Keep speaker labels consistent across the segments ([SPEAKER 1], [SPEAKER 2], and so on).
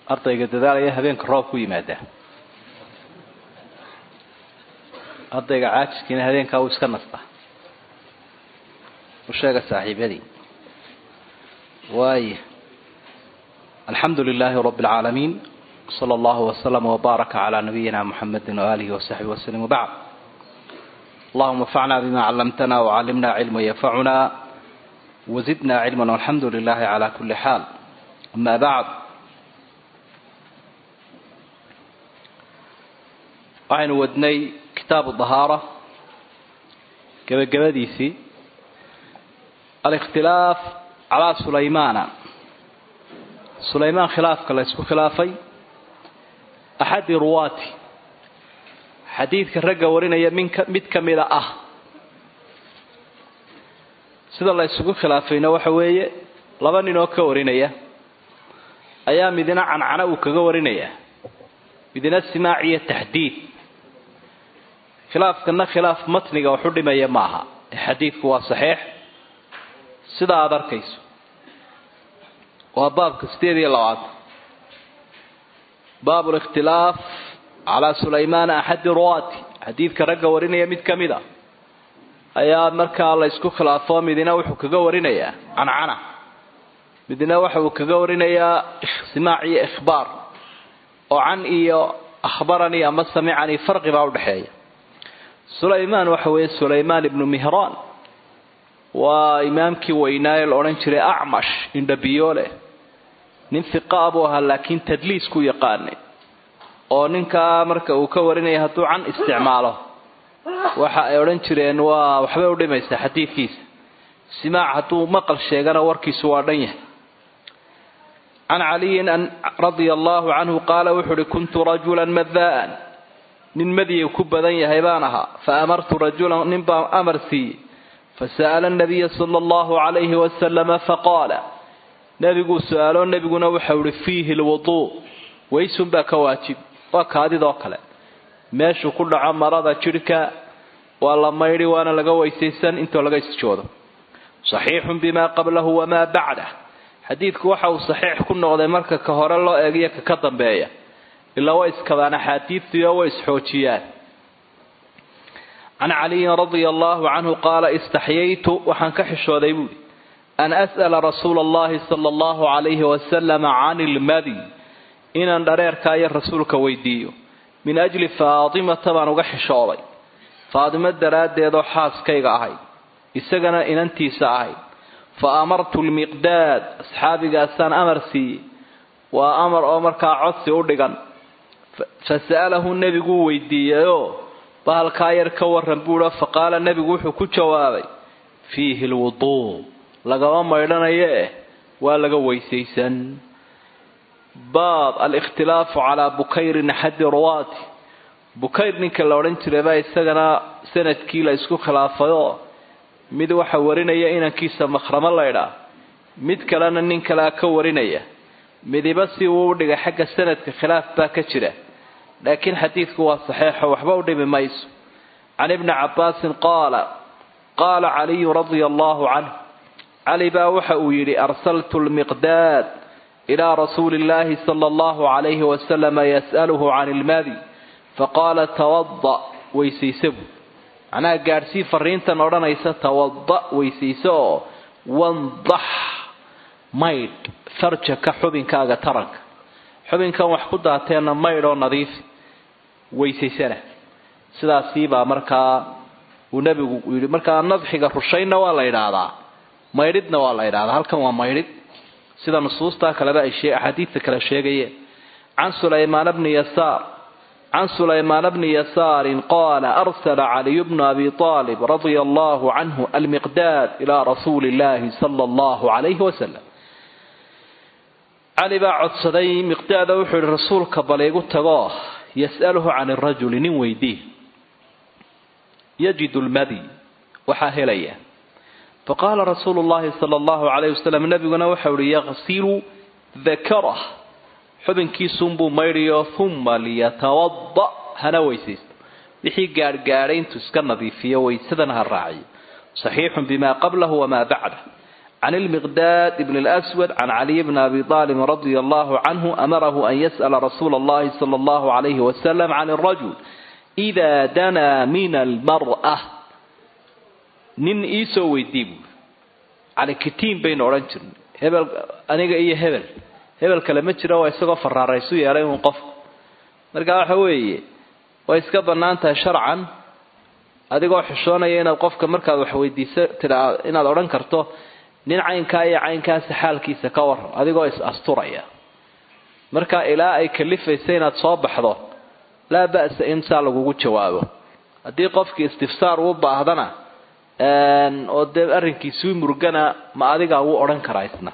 [SPEAKER 1] ardayga dadaalaya habeenka roob ku yimaadaa ardayga caajiskiina habeenkaa uu iska nastaa u sheega saaxiibyadii waaya alxamdu lilaahi rabi اlcaalamiin slى اllahu wslama wbaaraka cla nabiyina mxamedi waalihi wasaxbi wslm wbacd allahuma anfacna bima callamtana wcalimna cilma yanfacuna wazidna cilma walxamdu lilahi cala kuli xaal ama bacd waxaynu wadnay kitaabu dahaara gebagabadiisii alikhtilaaf calaa sulaymana sulaymaan khilaafka la ysku khilaafay axadi ruwaati xadiidka ragga warinaya minka mid ka mida ah sida la ysugu khilaafayna waxa weeye laba nin oo ka warinaya ayaa midina cancana uu kaga warinaya midina simaac iyo taxdiid khilaafkana khilaaf matniga waxu dhimaya maaha ee xadiidku waa saxiix sida aada arkayso waa baabka sideed iyo labaatan baabu likhtilaaf calaa sulaymaana axadi ruwaati xadiidka ragga warinaya mid ka mid a ayaa markaa la ysku khilaafo midina wuxuu kaga warinayaa cancana midna waxa uu kaga warinayaa simaac iyo ikhbaar oo can iyo akhbaranii ama samicanii farqi baa udhexeeya sulaymaan waxa weeye sulaymaan ibnu mihraan waa imaamkii weynaaye la odhan jiray acmash indhabiyoole nin fiqaa buu ahaa laakiin tadliis ku yaqaanay oo ninkaa marka uu ka warinaya hadduu can isticmaalo waxa ay odhan jireen waa waxbay udhimaysaa xadiidkiisa simaac hadduu maqal sheegana warkiisu waa dhan yahay can caliyin radia allahu canhu qaala wuxu uhi kuntu rajulan madaan nin madiya ku badan yahay baan ahaa fa amartu rajulan nin baan amar siiyey fasa'ala nabiya sala allahu calayhi wasalama faqaala nebiguu su-aalo nebiguna waxau ihi fiihi lwuduu waysunbaa ka waajib waa kaadidoo kale meeshuu ku dhaco marada jidhka waa la maydhi waana laga weysaysan intoo laga isjoodo saxiixun bimaa qablahu wamaa bacdah xadiidku waxa uu saxiix ku noqday marka ka hore loo eegiyo ka ka dambeeya ilaa way iskabaan axaadiidtiio way isxoojiyaan can caliyin radia allahu canhu qaala istaxyaytu waxaan ka xishooday buuhi an as'ala rasuula allahi sala allahu calayhi wasalama can ilmadi inaan dhareerkaayo rasuulka weydiiyo min ajli faatimata baan uga xishooday faatimo daraaddeedoo xaaskayga ahayd isagana inantiisa ahayd fa amartu lmiqdaad asxaabigaasaan amar siiyey waa amar oo markaa codsi u dhigan fa sa'alahu nebiguu weydiiyeyoo bahalkaa yar ka waran buuha fa qaala nebigu wuxuu ku jawaabay fiihi lwuduu lagama maydhanayo eh waa laga weysaysan baab alikhtilaafu calaa bukayrin axadi ruwaati bukayr ninka la odhan jiraybaa isagana sanadkii la isku khilaafayoo mid waxa warinaya inankiisa makhramo laydhaa mid kalena nin kalea ka warinaya midiba si uu u dhigay xagga sanadka khilaaf baa ka jira laakiin xadiidku waa saxeixo waxba u dhimi mayso can ibni cabbaasin qaala qaala caliyu radia allahu canh cali baa waxa uu yidhi arsaltu lmiqdaad ilaa rasuuli illaahi sala allahu calayhi wasalama yas'aluhu can ilmadi faqaala tawada weysayse buu macnaha gaadhsii fariintan odhanaysa tawada weysayse oo wandax maydh farjaka xubinkaaga taranka xubinkan wax ku daateenna maydh oo nadiifi weysaysana sidaasiibaa markaa uu nebigu yidhi markaa nadxiga rushaynna waa la yidhaahdaa maydhidna waa la yidhahdaa halkan waa maydhid sida nusuustaa kaleba ay axaadiidta kale sheegayeen can sulaymaan bni yasaar can sulaymaan bni yasaarin qaala arsala caliyu bnu abi aalib radia allahu canhu almiqdaad ilaa rasuuli illaahi sala allahu calayhi wasalam cali baa codsaday miqdaada wuxuu yihi rasuulka bal igu tago yas'aluhu can irajuli nin weydii yajidu lmadi waxaa helaya faqaala rasuulu llahi sala allahu calayh wasalam nabiguna waxau ihi yaqsilu dakarah xubinkiisuunbuu maydhiyo uma liyatawada hana weysaysto wixii gaadhgaadhay intuu iska nadiifiyo waysadana ha raaciyo saxiixun bimaa qablahu wamaa bacdah can ilmiqdaad ibn lswad can caliy bni abi aalib radia allahu canhu amarahu an yas'ala rasuula allahi sala allahu calayhi wasalam can alrajul idaa danaa min almar'a nin iisoo weydii buuri calikitiin baynu odhan jirnay hebel aniga iyo hebel hebel kale ma jiro waa isagoo faraaraysu yeelay uun qofku marka waxa weeye way iska bannaan tahay sharcan adigoo xishoonaya inaad qofka markaad wax weydiiso tiraa inaad odhan karto nin caynkaa iyo caynkaasi xaalkiisa ka waran adigoo is asturaya marka ilaa ay kalifaysa inaad soo baxdo laa ba'sa in saa lagugu jawaabo haddii qofkii istifsaar uu baahdana oo dee arrinkiisuu murgana ma adigaa wuu odhan karaa isna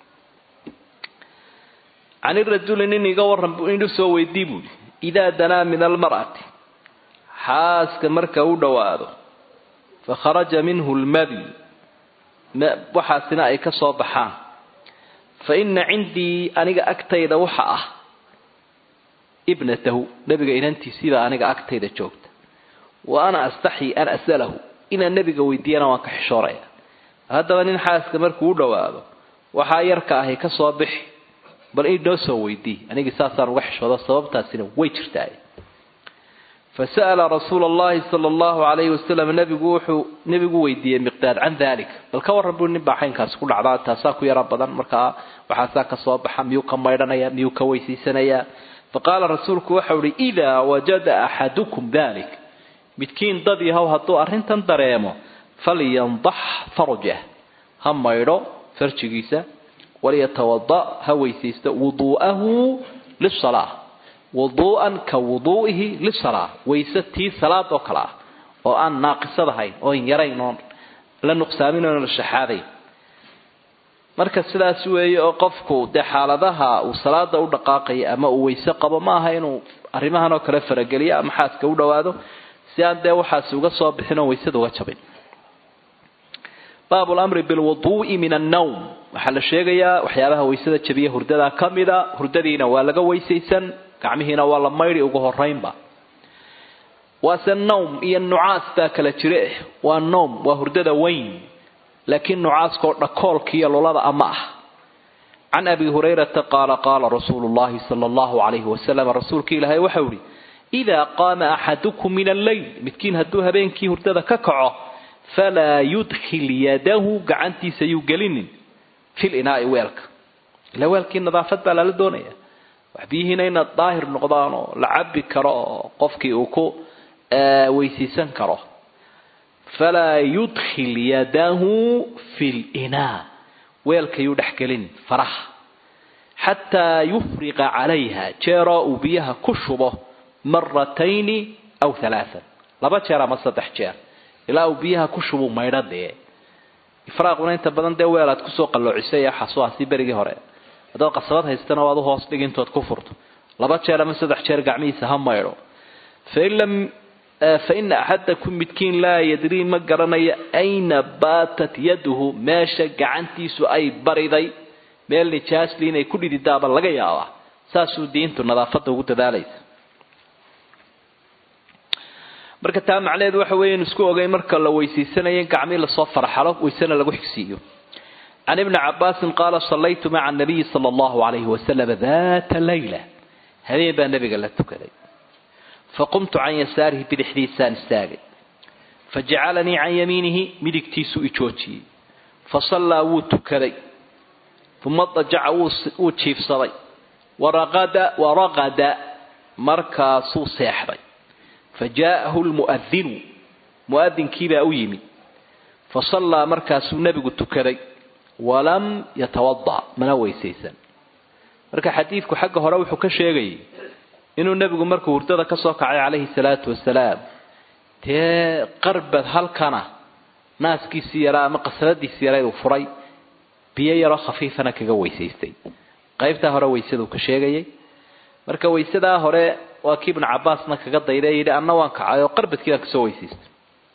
[SPEAKER 1] can irajuli nin iga waran inuu soo weydii buuhi idaa danaa min almar'ati xaaska marka u dhowaado fa kharaja minhu lmadi waxaasina ay ka soo baxaan fa ina cindii aniga agtayda waxa ah ibnatahu nebiga inantiisiibaa aniga agtayda joogta wa ana astaxyi an as'alahu inaan nebiga weydiiyana waan ka xishooraya haddaba nin xaaska markuu u dhowaado waxaa yarka ahi ka soo bixi bal inoo soo weydii anigii saasaan uga xishoodo sababtaasina way jirtaa fasa'ala rasuula allahi sala allahu calayhi wasalam nabigu wuxuu nebigu weydiiyey miqdaad can dalik bal ka warran buu nin baa xaynkaasi ku dhacdaa taasaa ku yara badan markaa waxaasaa ka soo baxa miyuu ka maydhanaya miyuu ka weysiisanayaa faqaala rasuulku waxau ihi idaa wajada axadukum dalik midkiin dad yahow hadduu arrintan dareemo falyandax farjah ha maydho farjigiisa walyatawada ha weysaysto wuduu'ahu lisalaa wuduu'an ka wuduu'ihi lisalaa wayse tii salaad oo kale ah oo aan naaqisad ahayn oon yarayn oon la nuqsaamin oon la shaxaadayn marka sidaas weeye oo qofku dee xaaladaha uu salaada u dhaqaaqaya ama uu weyse qabo ma aha inuu arrimahan oo kale farageliyo ama xaaska u dhowaado si aan dee waxaasi uga soo bixin oo waysada uga jabin baabu lamri bilwuduu'i min annawm waxaa la sheegayaa waxyaabaha waysada jabiya hurdada ka mida hurdadiina waa laga weysaysan gacmihiina waa la maydhi ugu horeynba waase nawm iyo nucaas baa kala jire waa nawm waa hurdada weyn laakiin nucaaskoo dhakoolkiiyo lulada ama ah can abi hurayrata qaala qaala rasuulu llahi sala allahu calayhi wasalam rasuulka ilaahay waxau ihi idaa qaama axadukum min alleyl midkiin hadduu habeenkii hurdada ka kaco falaa yudkhil yadahu gacantiisa yuu gelinin fil inaai weelka ila weelkii nadaafad baa lala doonaya wax biyihiina inaad daahir noqdaan oo la cabi karo oo qofkii uu ku weysiisan karo falaa yudkhil yadahu fi linaa weelka yuu dhex gelin faraha xataa yufriqa calayha jeeroo uu biyaha ku shubo maratayni aw halaaan laba jeer ama saddex jeer ilaa uu biyaha ku shubu maydho dee ifraaquna inta badan dee weelaad kusoo qalloocisa ee xasuaasi berigii hore haddaad qasabad haystana waad u hoos dhig intood ku furto laba jeer ama saddex jeer gacmihiisa ha maydho fain lam faina axadakum midkiin laa yadrii ma garanayo ayna baatat yaduhu meesha gacantiisu ay bariday meel nijaasli inay ku dhididaaba laga yaabaa saasuu diintu nadaafadda ugu dadaalaysa marka taa macnaheedu waxa weeye inu isku ogay marka la weysiisanayo in gacmii lasoo farxalo weysena lagu xigsiiyo can ibni cabaasin qaala sallaytu maca anabiyi sala allahu calayhi wasalam daata layla habeen baa nabiga la tukaday faqumtu can yasaarihi bidixdiisaan istaagay fajacalanii can yamiinihi midigtiisuu ijoojiyey fasallaa wuu tukaday uma dajaca wuu jiifsaday waraqada waraqada markaasuu seexday fajaa'ahu lmu'adinu mu'adinkiibaa u yimid fasallaa markaasuu nebigu tukaday walam yatawada mana weysaysan marka xadiidku xagga hore wuxuu ka sheegayay inuu nebigu markuu hurdada ka soo kacay calayhi salaatu wasalaam dee qarbad halkana naaskiisii yaraa ama qasaladiisii yaraa uu furay biyo yaroo khafiifana kaga weysaystay qaybtaa hore weysaduu ka sheegayay marka weysadaa hore waa kii ibnu cabaasna kaga dayday yidhi anna waan kacay oo qarbadkii baan kasoo weysaystay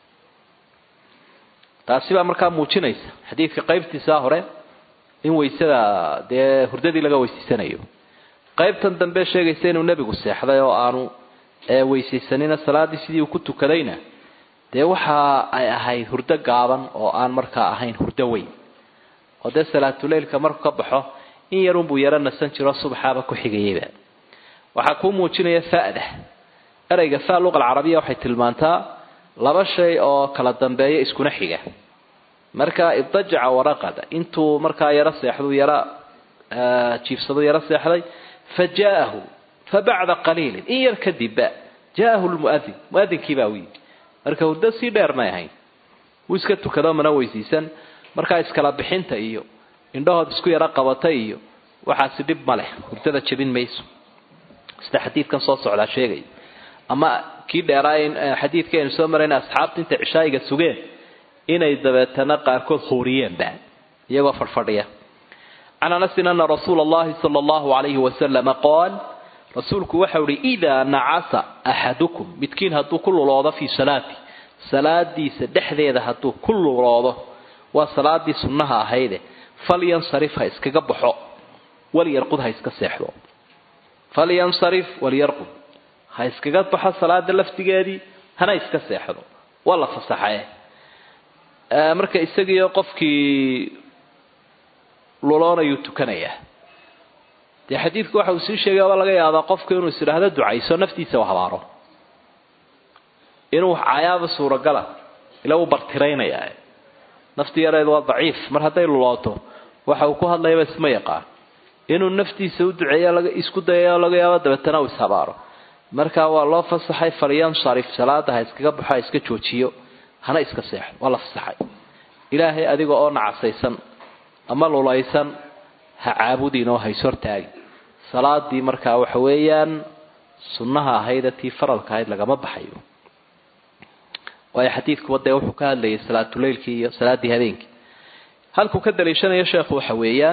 [SPEAKER 1] taasi baa markaa muujinaysa xadiidka qaybtiisaa hore in weysada dee hurdadii laga weysaysanayo qaybtan dambe sheegaysa inuu nebigu seexday oo aanu weysaysanina salaadii sidii uu ku tukadayna dee waxa ay ahayd hurdo gaaban oo aan markaa ahayn hurdo weyn oo dee salaatuleylka markuu ka baxo in yarunbuu yaro nasan jiro subaxaaba ku xigayeyba waxaa kuu muujinaya fa'da ereyga fa luqa alcarabiya waxay tilmaantaa laba shay oo kala dambeeya iskuna xiga marka ibdajaca waraqada intuu markaa yaro seexdu yara jiifsadu yaro seexday fa jaa'ahu fa bacda qaliilin in yar kadibba jaa'ahu lmu'adin mu'adinkii baa u yidhi marka hurdo sii dheer may ahayn wuu iska tukado mana weysiisan markaa iskala bixinta iyo indhahood isku yaro qabata iyo waxaasi dhib ma leh hurdada jebin mayso sida xadiidkan soo socdaa sheegaya ama kii dheeraay xadiidka aynu soo marayna asxaabta intay cishaayiga sugeen inay dabeetana qaarkood huuriyeenba iyagoo fadhfadhiya can anasin ana rasuula allahi sala allahu alayhi wasalama qaal rasuulku waxau ihi idaa nacasa axadukum midkiin hadduu ku luloodo fii salaati salaadiisa dhexdeeda hadduu ku luloodo waa salaadii sunnaha ahayde falyansarif ha iskaga baxo walyarqud ha iska seexdo falyansarif walyarqud ha iskaga baxo salaada laftigeedii hana iska seexdo waa la fasaxae marka isagiio qofkii luloonayuu tukanayaa dee xadiidku waxa uu sii sheegay waa laga yaabaa qofku inuu is idhaahdo ducayso naftiisa u habaaro inuu cayaaba suuragala ila uu bartiraynayaa nafti yareed waa daciif mar hadday lulooto waxa uu ku hadlayaba isma yaqaan inuu naftiisa u duceeyo isku dayayo laga yaabo dabeetana uu ishabaaro marka waa loo fasaxay falyansarif salaada ha iskaga baxo ha iska joojiyo hana iska seexo waa la fasaxay ilaahay adiga oo nacasaysan ama lulaysan ha caabudin oo ha ishortaagi salaadii markaa waxa weeyaan sunnaha ahayde tii faralka ahayd lagama baxayo waayo xadiidkuba dee wuxuu ka hadlayay salaatuleylkii iyo salaaddii habeenkii halkuu ka daliishanayo sheekhu waxa weeyaan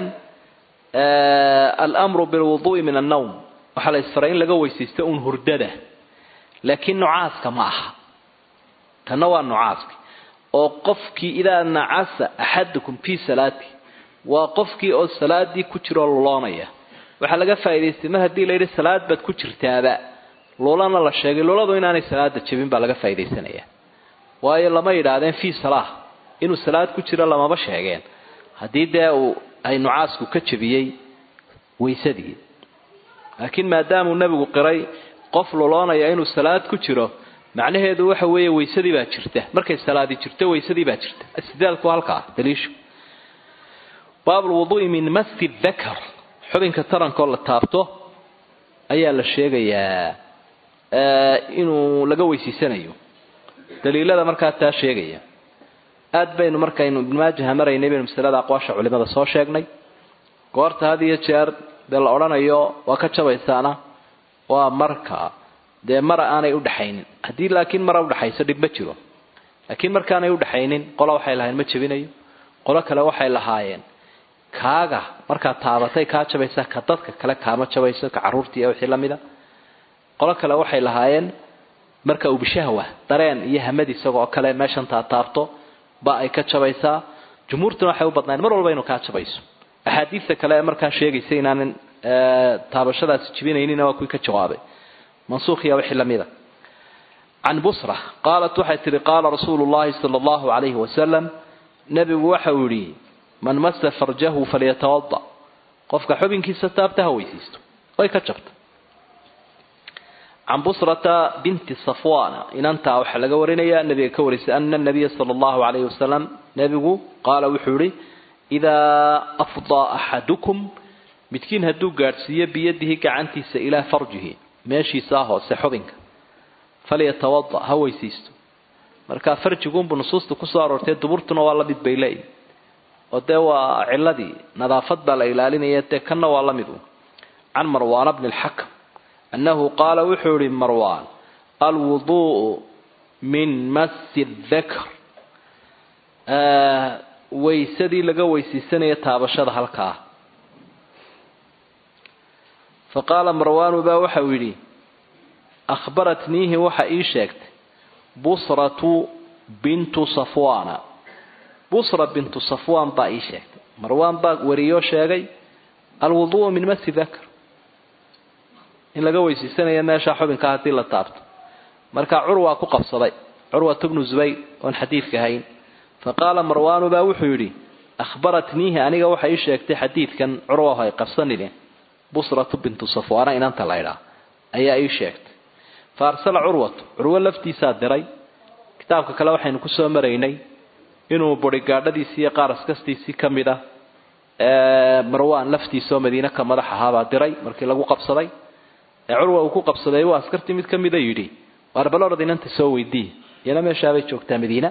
[SPEAKER 1] almru bilwuduui min annawm waxaa la isfaray in laga weysaysto uun hurdada laakiin nucaaska ma aha tanna waa nucaaski oo qofkii idaa nacasa axadukum fii salaati waa qofkii oo salaadii ku jiroo luloonaya waxaa laga faa'idaystay mar haddii layidhi salaad baad ku jirtaaba lulana la sheegay luladu inaanay salaada jebin baa laga faa'iidaysanaya waayo lama yidhaahdeen fii salaah inuu salaad ku jiro lamaba sheegeen haddii dee uu ay nucaasku ka jebiyey waysadii laakiin maadaamuu nebigu qiray qof luloonaya inuu salaad ku jiro macnaheedu waxa weeye waysadii baa jirta markay salaadi jirto waysadii baa jirta istidaalku halkaa daliishu baabu lwuduui min masi dakar xubinka tarankoo la taabto ayaa la sheegayaa inuu laga weysiisanayo daliilada markaa taa sheegaya aad baynu markaynu ibnumaajaha maraynay baynu masalada aqwaasha culimada soo sheegnay goorta had iyo jeer dee la odhanayo waa ka jabaysaana waa marka dee mara aanay udhaxaynin haddii laakiin mara udhaxayso dhib ma jiro laakiin markaanay udhaxaynin qola waxay lahayn ma jebinayo qolo kale waxay lahaayeen kaaga markaad taabatay kaa jabaysa ka dadka kale kaama jabayso ka caruurtii iyo wixii lamida qolo kale waxay lahaayeen marka uu bishahwa dareen iyo hamad isagoo kale meeshan taa taabto ba ay ka jabaysaa jumhuurtuna waxay u badnayn mar walba inuu kaa jabayso axaadiista kale ee markaa sheegaysa inaanan taabashadaasi jibinaynina waa kuwii ka jawaabay mansuukhiya wixii lamida can busra qaalat waxay tihi qaala rasuulu llahi sala allahu calayhi wasalam nebigu waxa uu yidhi man masa farjahu falyatawada qofka xubinkiisa taabta ha weysiisto way ka jabta can busrata binti safwana inantaa waxaa laga warinaya nabiga ka warisay ana nabiya sala allahu calayhi wasalam nebigu qaala wuxuu yihi idaa afdaa axadukum midkiin hadduu gaadhsiiyo biyadihi gacantiisa ilaa farjihi meeshiisaa hoose xubinka falyatawada ha weysiisto marka farjiguunbu nusuusta kusoo aroortay duburtuna waa la mid bay leeyihi oo dee waa ciladii nadaafad baa la ilaalinaya dee kanna waa la mid u can marwaana bni lxakam annahu qaala wuxuu yihi marwaan alwuduءu min masi dakr waysadii laga weysiisanaya taabashada halkaa faqaala marwaanu baa waxa uu yidhi akhbaratniihi waxa ii sheegtay busratu bintu safwana busra bintu safwan baa ii sheegtay marwaan baa wariyoo sheegay alwuduءu min masi dakr in laga weysiisanayo meesha xubinka haddii la taabto marka curwaa ku qabsaday curwat bnu zubayr oon xadiidka hayn faqaala marwaanu baa wuxuu yidhi akhbaratniihi aniga waxay ii sheegtay xadiidkan curwaho ay qabsanine busratu bintu safwaana inanta laydhaa ayaa ii sheegtay fa arsala curwatu curwo laftiisaa diray kitaabka kale waxaynu kusoo maraynay inuu burigaadhadiisii iyo qaaraskastiisii ka mid ah marwaan laftiisaoo madiine ka madax ahaabaa diray markii lagu qabsaday ee curwa uu ku qabsaday waa askartii mid ka mida yidhi waar balorad inanta soo weydii iyana meeshaabay joogtaa madiina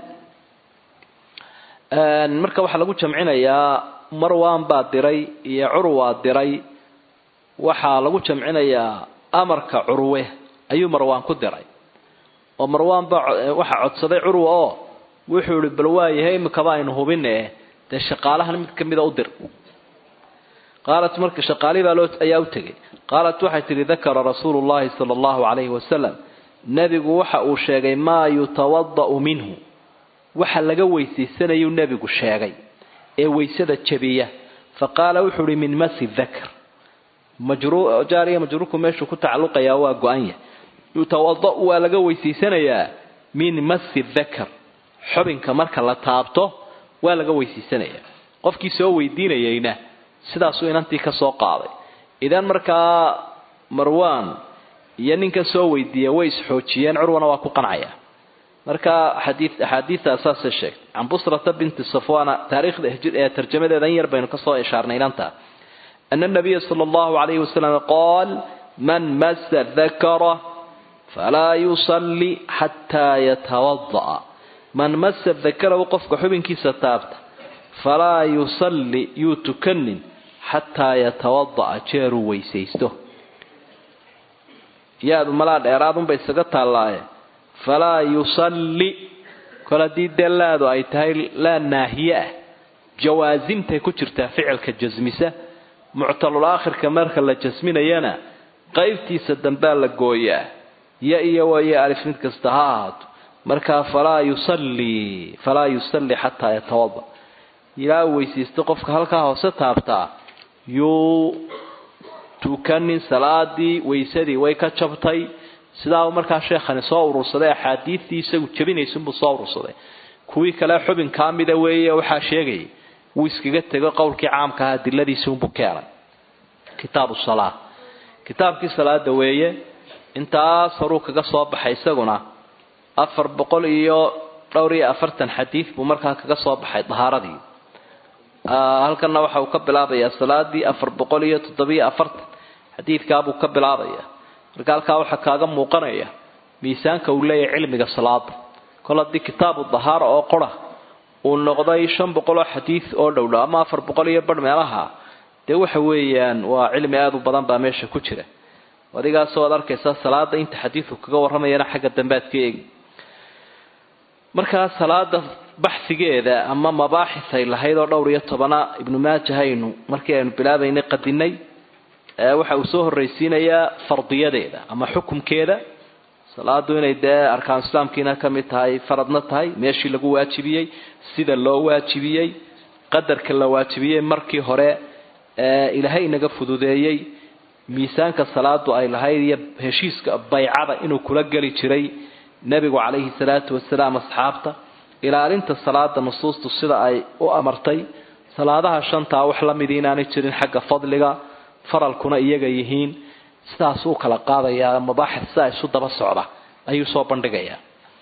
[SPEAKER 1] marka waxaa lagu jamcinayaa marwan baa diray iyo curwaa diray waxaa lagu jamcinayaa amarka curwe ayuu marwaan ku diray oo marwaan baa waxaa codsaday curwa oo wuxuu ihi bal waayahay imikaba aynu hubine dee shaqaalahan mid kamida u dir qaalat marka shaqaalihi baa loo ayaa u tegay qaalat waxay tihi dakara rasuulu llahi sala allahu calayhi wasalam nebigu waxa uu sheegay maa yutawada'u minhu waxa laga weysaysanayuu nebigu sheegay ee weysada jabiya fa qaala wuxuu ihi min masi dakr jaariya majruurku meeshuu ku tacalluqayaa waa go-an yahay yutawada'u waa laga weysaysanayaa min masi dakr xubinka marka la taabto waa laga weysaysanayaa qofkii soo weydiinayayna sidaasuu inantii ka soo qaaday idan markaa marwan iyo ninka soo weydiiya way isxoojiyeen curwana waa ku qancaya marka xadii axaadiida saasay sheegtay can busrata binti safwana taariikhda ee tarjamadeedan yar baynu kasoo ishaarnay inanta ana nabiya sala allahu alayhi wasalam qaal man masa dakara falaa yusalli xataa yatawada'a man masa dakarahu qofka xubinkiisa taabta falaa yusalli yuu tukanin xataa yatawada'a jeeruu weysaysto yaadu malaa dheeraadunbay isaga taallaaye falaa yusalli kol haddii dee laadu ay tahay laa naahiye ah jawaasimtay ku jirtaa ficilka jasmisa muctalul aakhirka marka la jasminayana qaybtiisa dambaa la gooyaa ya iyo wayo alif mid kasta ha ahaato markaa falaa yusalli falaa yusalli xataa yatawada ilaa weysaysto qofka halkaa hoose taabtaa yuu tukanin salaadii weysadii way ka jabtay sidaa markaa sheekhani soo urursaday axaadiidtii isagu jabinaysunbuu soo urursaday kuwii kale xubinkaa mida weeye waxaa sheegayay wuu iskaga tego qowlkii caamka aha adiladiisiunbuu keenay kitaabu salaa kitaabkii salaada weeye intaas horuu kaga soo baxay isaguna afar boqol iyo dhowr iyo afartan xadiid buu markaa kaga soo baxay dahaaradii halkana waxa uu ka bilaabayaa salaadii afar boqol iyo toddobiyo afartan xadiidkaabuu ka bilaabaya marka halkaa waxaa kaaga muuqanaya miisaanka uu leeyahay cilmiga salaada kol haddii kitaabu dahaara oo qora uu noqday shan boqol oo xadiid oo dhowdhow ama afar boqol iyo barh meelaha dee waxa weeyaan waa cilmi aada u badan baa meesha ku jira adigaasoo ad arkaysa salaada inta xadiidku kaga warramayana xagga dambe aad ka eegi markaa salaada baxsigeeda ama mabaaxis ay lahayd oo dhowr iyo tobana ibnu maajahaynu markii aynu bilaabaynay qadinay waxa uu soo horraysiinayaa fardiyadeeda ama xukumkeeda salaadu inay dee arkaan islaamkiina ka mid tahay faradna tahay meeshii lagu waajibiyey sida loo waajibiyey qadarka la waajibiyey markii hore ilaahay inaga fududeeyey miisaanka salaadu ay lahayd iyo heshiiska baycada inuu kula geli jiray nebigu calayhi salaatu wasalaam asxaabta ilaalinta salaada nusuustu sida ay u amartay salaadaha shantaa wax la midi inaanay jirin xagga fadliga faralkuna iyaga yihiin sidaasuu kala qaadayaa mabaaxid sidaa isu daba socda ayuu soo bandhigayaa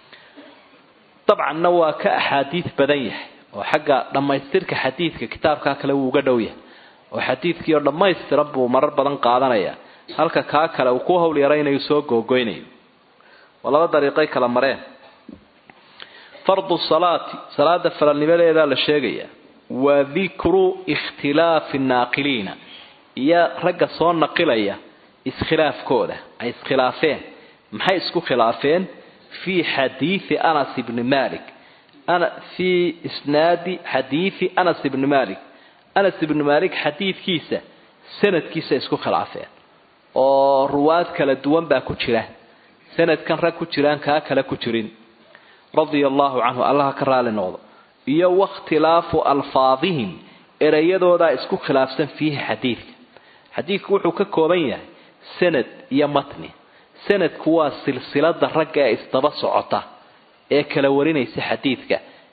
[SPEAKER 1] dabcanna waa ka axaadiid badan yahay oo xagga dhammaystirka xadiidka kitaabkaa kale wuu uga dhow yahay oo xadiidkii oo dhammaystiran buu marar badan qaadanaya halka kaa kale uu ku hawl yaraynayu soo googoynayo waa laba dariiqay kala mareen fardu salaati salaada faralnimadeedaa la sheegaya wa dikru ikhtilaafi naaqiliina iyo ragga soo naqilaya iskhilaafkooda ay iskhilaafeen maxay isku khilaafeen fii xadiidi anas ibni malik fii isnaadi xadiidi anas ibni malik anas ibni malik xadiidkiisa sanadkiisa isku khilaafeen oo ruwaad kala duwan baa ku jira sanadkan rag ku jiraan kaa kale ku jirin radia allahu canhu allaha ka raali noqdo iyo wakhtilaafu alfaadihim ereyadoodaa isku khilaafsan fiihi xadiidka xadiidku wuxuu ka kooban yahay sanad iyo matni sanadku waa silsilada ragga ee isdaba socota ee kala warinaysa xadiidka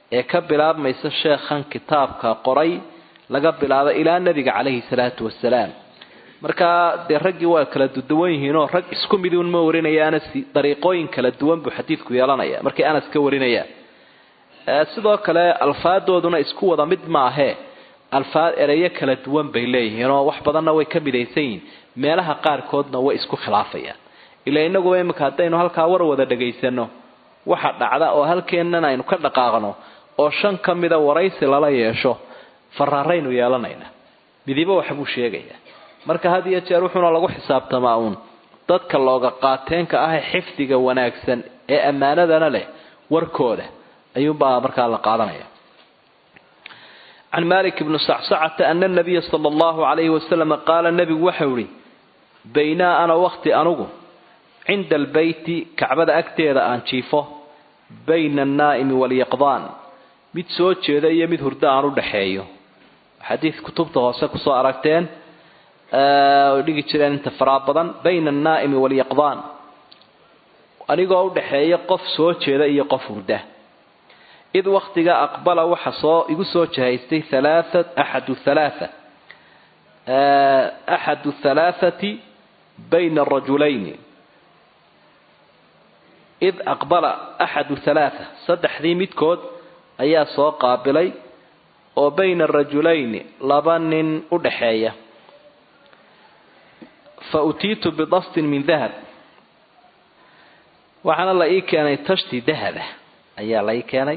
[SPEAKER 1] ee ka bilaabmaysa sheekhan kitaabka qoray laga bilaabo ilaa nebiga calayhi salaatu wasalaam markaa dee raggii waa kala duwan yihiinoo rag isku miduun ma warinayaana si dariiqooyin kala duwan buu xadiidku yeelanaya markay anas ka warinayaan sidoo kale alfaadooduna isku wada mid maahee alfaad ereyo kala duwan bay leeyihiinoo wax badanna way ka midaysan yihiin meelaha qaarkoodna way isku khilaafayaan ilaa inaguba imika haddaynu halkaa war wada dhagaysano waxa dhacda oo halkeennan aynu ka dhaqaaqno oo shan ka mida waraysi lala yeesho faraaraynu yeelanayna midibo waxbuu sheegayaa marka had iyo jeer wuxuuna lagu xisaabtamaa uun dadka looga qaateenka ah ee xifdiga wanaagsan ee ammaanadana leh warkooda ayuunbaa markaa la qaadanaya can malik bni sacsacata ana nabiya sala allahu calayhi wasalam qaala nebigu waxau ihi baynaa ana wakti anugu cinda albeyti kacbada agteeda aan jiifo bayna annaa'imi walyaqdaan mid soo jeeda iyo mid hurdo aan u dhaxeeyo xadiid kutubta hoose kusoo aragteen oy dhigi jireen inta faraa badan bayna annaa'imi walyaqdaan anigoo u dhaxeeya qof soo jeeda iyo qof hurda id waktiga aqbala waxa soo igu soo jahaystay halaaat axadu halaatha axadu halaathati bayna arajulayni id aqbala axadu halaatha saddexdii midkood ayaa soo qaabilay oo bayna arajulayni laba nin u dhaxeeya fa utiitu bidastin min dahab waxaana la ii keenay tashti dahaba ayaa la ii keenay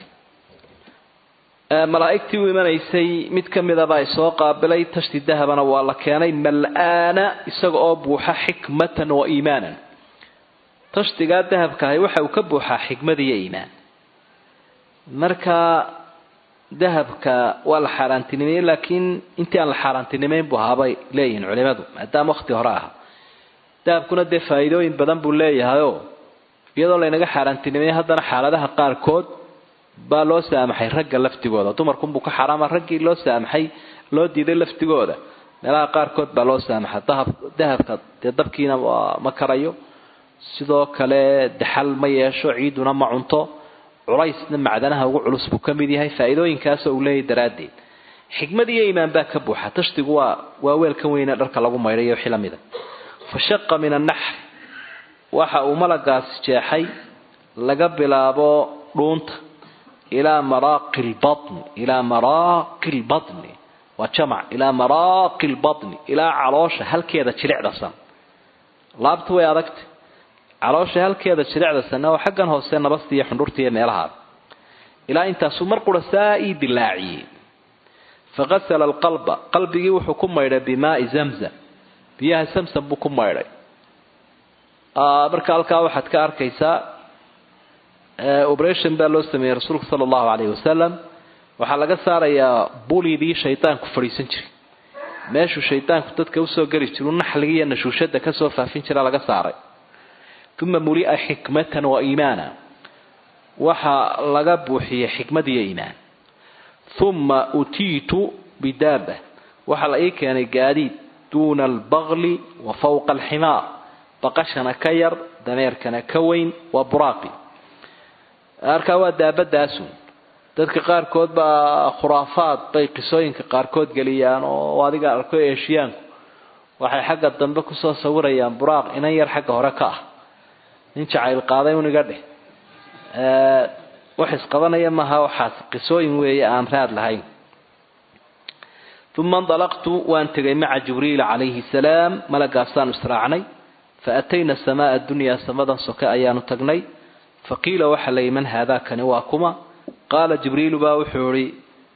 [SPEAKER 1] malaa'igtii u imanaysay mid ka midabaa isoo qaabilay tashti dahabana waa la keenay mal-aana isaga oo buuxa xikmatan wa iimaanan tashtigaa dahabkaahi waxa uu ka buuxaa xikmad iyo iimaan marka dahabka waa la xaaraantinimeeyey laakiin intii aan la xaaraantinimeyn buu ahaabay leeyihiin culimadu maadaama wakti hore aha dahabkuna dee faa'iidooyin badan buu leeyahayoo iyadoo laynaga xaaraantinimeeyey haddana xaaladaha qaarkood baa loo saamaxay ragga laftigooda dumarkunbuu ka xaraama raggii loo saamaxay loo diiday laftigooda meelaha qaarkood baa loo saamaxa dahab dahabka dee dabkiina ma karayo sidoo kale daxal ma yeesho ciiduna ma cunto culaysna macdanaha ugu culus buu ka mid yahay faa'iidooyinkaasoo uu leeyahy daraaddeed xikmad iyo iimaan baa ka buuxa tashtigu waa waa weelkan weyne dharka lagu maydhayo wixii lamida fa shaqa min annaxr waxa uu malagaasi jeexay laga bilaabo dhuunta ilaa maraaqi lbatni ilaa maraaqi lbatni waa jamac ilaa maraaqi lbatni ilaa caloosha halkeeda jilicdasan laabta way adagta caloosha halkeeda jilicdasanna oo xaggan hoose nabasta iyo xundhurta iyo meelahaada ilaa intaasuu mar qura saa ii dilaaciyey faqasala alqalba qalbigii wuxuu ku maydhay bimaai zamzam biyaha samsam buu ku maydhay marka halkaa waxaad ka arkaysaa operation baa loo sameeyey rasuulka sala allahu calayhi wasalam waxaa laga saarayaa bulidii shaydaanku fadhiisan jiray meeshuu shaydaanku dadka usoo geli jiru naxliga iyo nashuushada kasoo faafin jira laga saaray uma mulia xikmatan wa iimaana waxaa laga buuxiyey xikmad iyo iimaan uma utiitu bidaaba waxaa la ii keenay gaadiid duuna albaqli wa fawqa alximaar baqashana ka yar dameerkana ka weyn waa buraaqi arkaa waa daabadaasun dadka qaarkood baa khuraafaad bay qisooyinka qaarkood geliyaan oo adiga arko eeshiyaanku waxay xagga dambe kusoo sawirayaan buraaq inan yar xagga hore ka ah nin jacayl qaaday un iga dheh wax isqabanaya maaha waxaas qisooyin weeye aan raad lahayn uma indalaqtu waan tegay maca jibriil calayhi salaam malagaasaanu israacnay fa atayna samaa dunyaa samadan soke ayaanu tagnay faqiila waxa layi man haadaakani waa kuma qaala jibriilu baa wuxuu ihi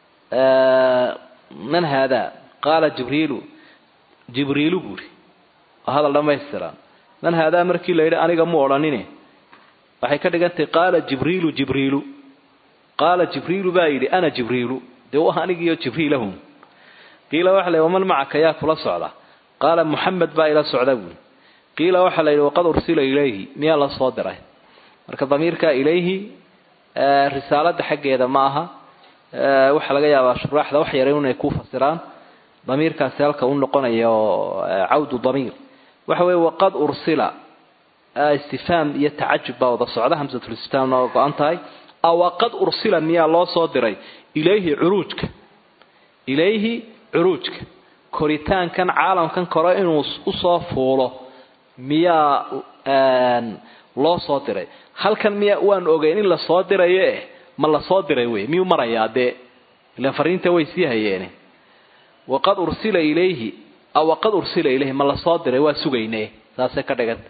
[SPEAKER 1] man haadaa qaala jibriilu jibriilu buuri waa hadal dhammaystiran man haadaa markii la yidhi aniga mu odhanine waxay ka dhigantahay qaala jibriilu jibriilu qaala jibriilu baa yidhi ana jibriilu dee waa anigiiyo jibriilahum qiila waxa la yidhi waman macaka yaa kula socda qaala muxamed baa ila socda buuri qiila waxa la yidhi waqad ursila ilayhi miyaa la soo diray marka damiirka ilayhi risaalada xaggeeda ma aha waxaa laga yaabaa shuraaxda wax yara inay ku fasiraan damiirkaasi halka u noqonayo cawdu damiir waxa weeye waqad ursila istifhaam iyo tacajub baa wada socda hamsatulistifhaamna waa go-an tahay awaqad ursila miyaa loo soo diray ilayhi curuujka ilayhi curuujka koritaankan caalamkan kore inuu usoo fuulo miyaa loo soo diray halkan miya waan ogeyn in lasoo dirayo eh ma lasoo diray wey miyuu marayaa dee ilan fariinta way sii hayeene waqad ursila ilayhi aw waqad ursila ilayhi ma lasoo diray waa sugayne saasay ka dhiganta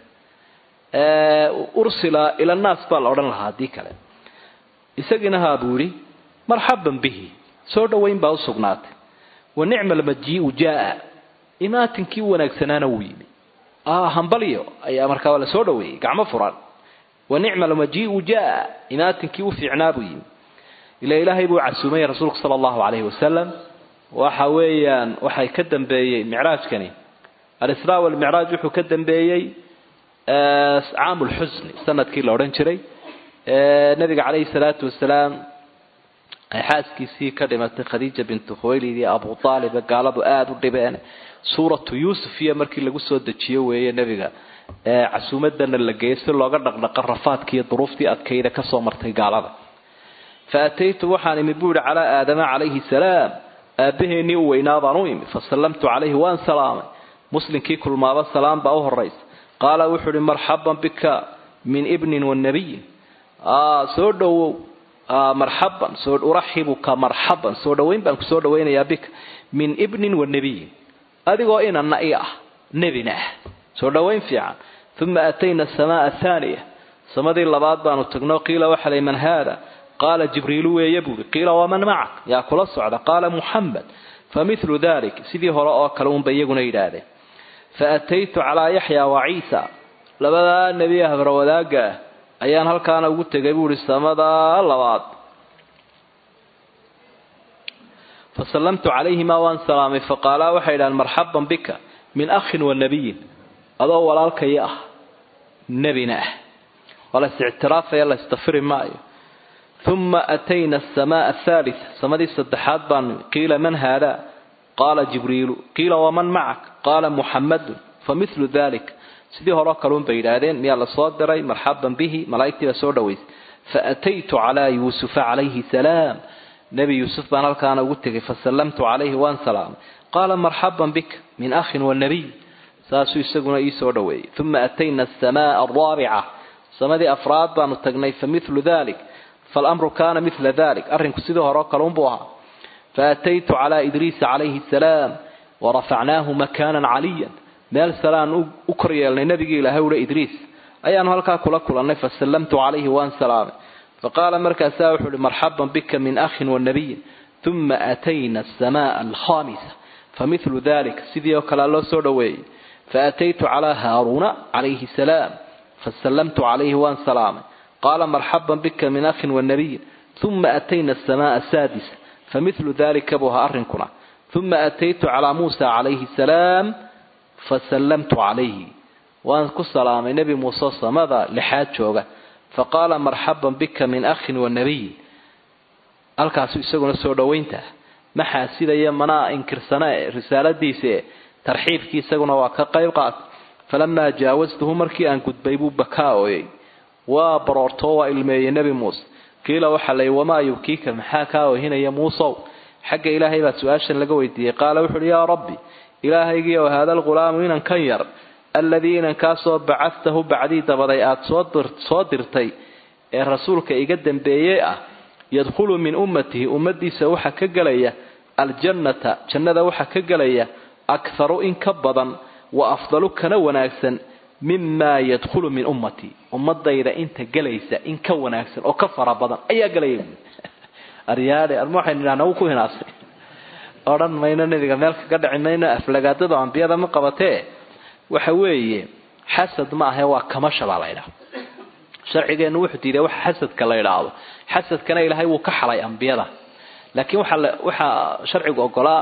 [SPEAKER 1] ursila ila naas baa la odhan lahaa haddii kale isagiina haa buu yidhi marxaban bihi soo dhowayn baa usugnaatay wa nicma almajiiu jaa imaatinkii wanaagsanaana wuu yimi hambalyo ayaa markaa waa la soo dhaweeyey gacmo furan wa nicma almajiiu jaa imaatinkii u fiicnaa buu yimi ila ilaahay buu casuumay rasuulku sala allahu calayhi wasalam waxa weeyaan waxay ka dambeeyey micraajkani alisraa walmicraaj wuxuu ka dambeeyey caamu lxusni sanadkii la odhan jiray nabiga calayhi salaatu wasalaam ay xaaskiisii ka dhimatay khadiija bintu khuwaylid iyo abu aalibe gaaladu aada u dhibeen suuratu yuusuf iyo markii lagu soo dejiyo weeye nebiga casuumadana la geeyay si looga dhaqdhaqa rafaadkiiyo duruuftii adkayda kasoo martay gaalada fa ataytu waxaan imi buu yihi calaa aadama calayhi salaam aabbaheennii u weynaa baan u imi fasallamtu calayhi waan salaamay muslimkii kulmaaba salaam baa u horaysa qaala wuxuu uhi marxaban bika min ibnin wanabiyin soo dhowow marxaban soo uraxibuka marxaban soo dhowayn baan kusoo dhawaynayaa bika min ibnin wanabiyin adigoo inana i ah nebina ah soo dhowayn fiican uma atayna asamaa athaaniya samadii labaad baanu tagno qiila waxa lay man haada qaala jibriilu weeye buuri qiila waman macak yaa kula socda qaala muxamed familu dalik sidii hore oo kale unba iyaguna yidhaahdeen faataytu calaa yaxya wa ciisa labadaa nebi habra wadaagga ah ayaan halkaana ugu tegay buuhi samadaa labaad fasallamtu calayhimaa waan salaamay faqaalaa waxay idhahaan marxaban bika min akhin wa nabiyin adoo walaalkaya ah nebina ah waa la is-ictiraafaya la istafiri maayo uma atayna asamaa athaalita samadii saddexaad baan qiila man haadaa qaala jibriilu qiila waman macak qaala muxamadun familu dalik sidii horeo kaluun bay yidhaahdeen miyaa lasoo diray marxaban bihi malaa'igtii baa soo dhawaysay faataytu calaa yuusufa calayhi salaam nebi yuusuf baan halkaana ugu tegay fasallamtu calayhi waan salaamay qaala marxaban bika min akhin wanabiy saasuu isaguna ii soo dhaweeyey uma atayna asamaa araabica samadii afraad baanu tagnay familu dalik falamru kaana mila dalik arrinku sidii horeo kaluunbuu ahaa faataytu calaa idriisa calayhi salaam warafacnaahu makaanan caliyan meel salaan u kor yeelnay nabigii ilaahay ula idriis ayaanu halkaa kula kulannay fasallamtu calayhi waan salaamay faqaala markaasaa wuxuu uhi marxaban bika min akhin wanabiyin uma atayna asamaa alkhamisa familu dalik sidii oo kalea loo soo dhoweeyey faataytu calaa haaruuna calayhi salaam fasallamtu calayhi waan salaamay qaala marxaban bika min akhin wanabiyin uma atayna asamaa asaadisa familu dalika buu ahaa arrinkuna uma ataytu calaa muusa calayhi salaam fasallamtu calayhi waan ku salaamay nebi muuse samada lixaad jooga faqaala marxaban bika min akhin wanabiyin halkaasu isaguna soo dhowaynta maxaa sidaya manaa inkirsana risaaladiise tarxiibkii isaguna waa ka qayb qaat falamaa jaawastuhu markii aan gudbay buu bakaa ooyey waa baroortoo waa ilmeeyey nebi muuse qiila waxaa lay wamaa yubkiika maxaa kaa oohinaya muusow xagga ilaahay baa su-aashan laga weydiiyey qaala wuxu uhi yaa rabbi ilaahaygii oo haada alghulaamu inan kan yar alladii inankaasoo bacadtahu bacdii dabaday aada soo dirtay ee rasuulka iga dambeeyey ah yadkhulu min ummatihi ummadiisa waxaa ka gelaya aljannata jannada waxaa ka gelaya akharu in ka badan wa afdalu kana wanaagsan mimaa yadkhulu min ummatii ummadayda inta gelaysa in ka wanaagsan oo ka fara badan ayaa gelaya aryaale arma waxaynu idhahna wuu ku hinaasay odhan mayno nebiga meel kaga dhici mayno aflagaadada ambiyada ma qabatee waxa weeye xasad ma ahe waa kamasha baa la ydhaha sharcigeennu wuxuu diiday waxa xasadka la idhaahdo xasadkana ilaahay wuu ka xalay ambiyada laakiin waxaa waxaa sharcigu ogolaa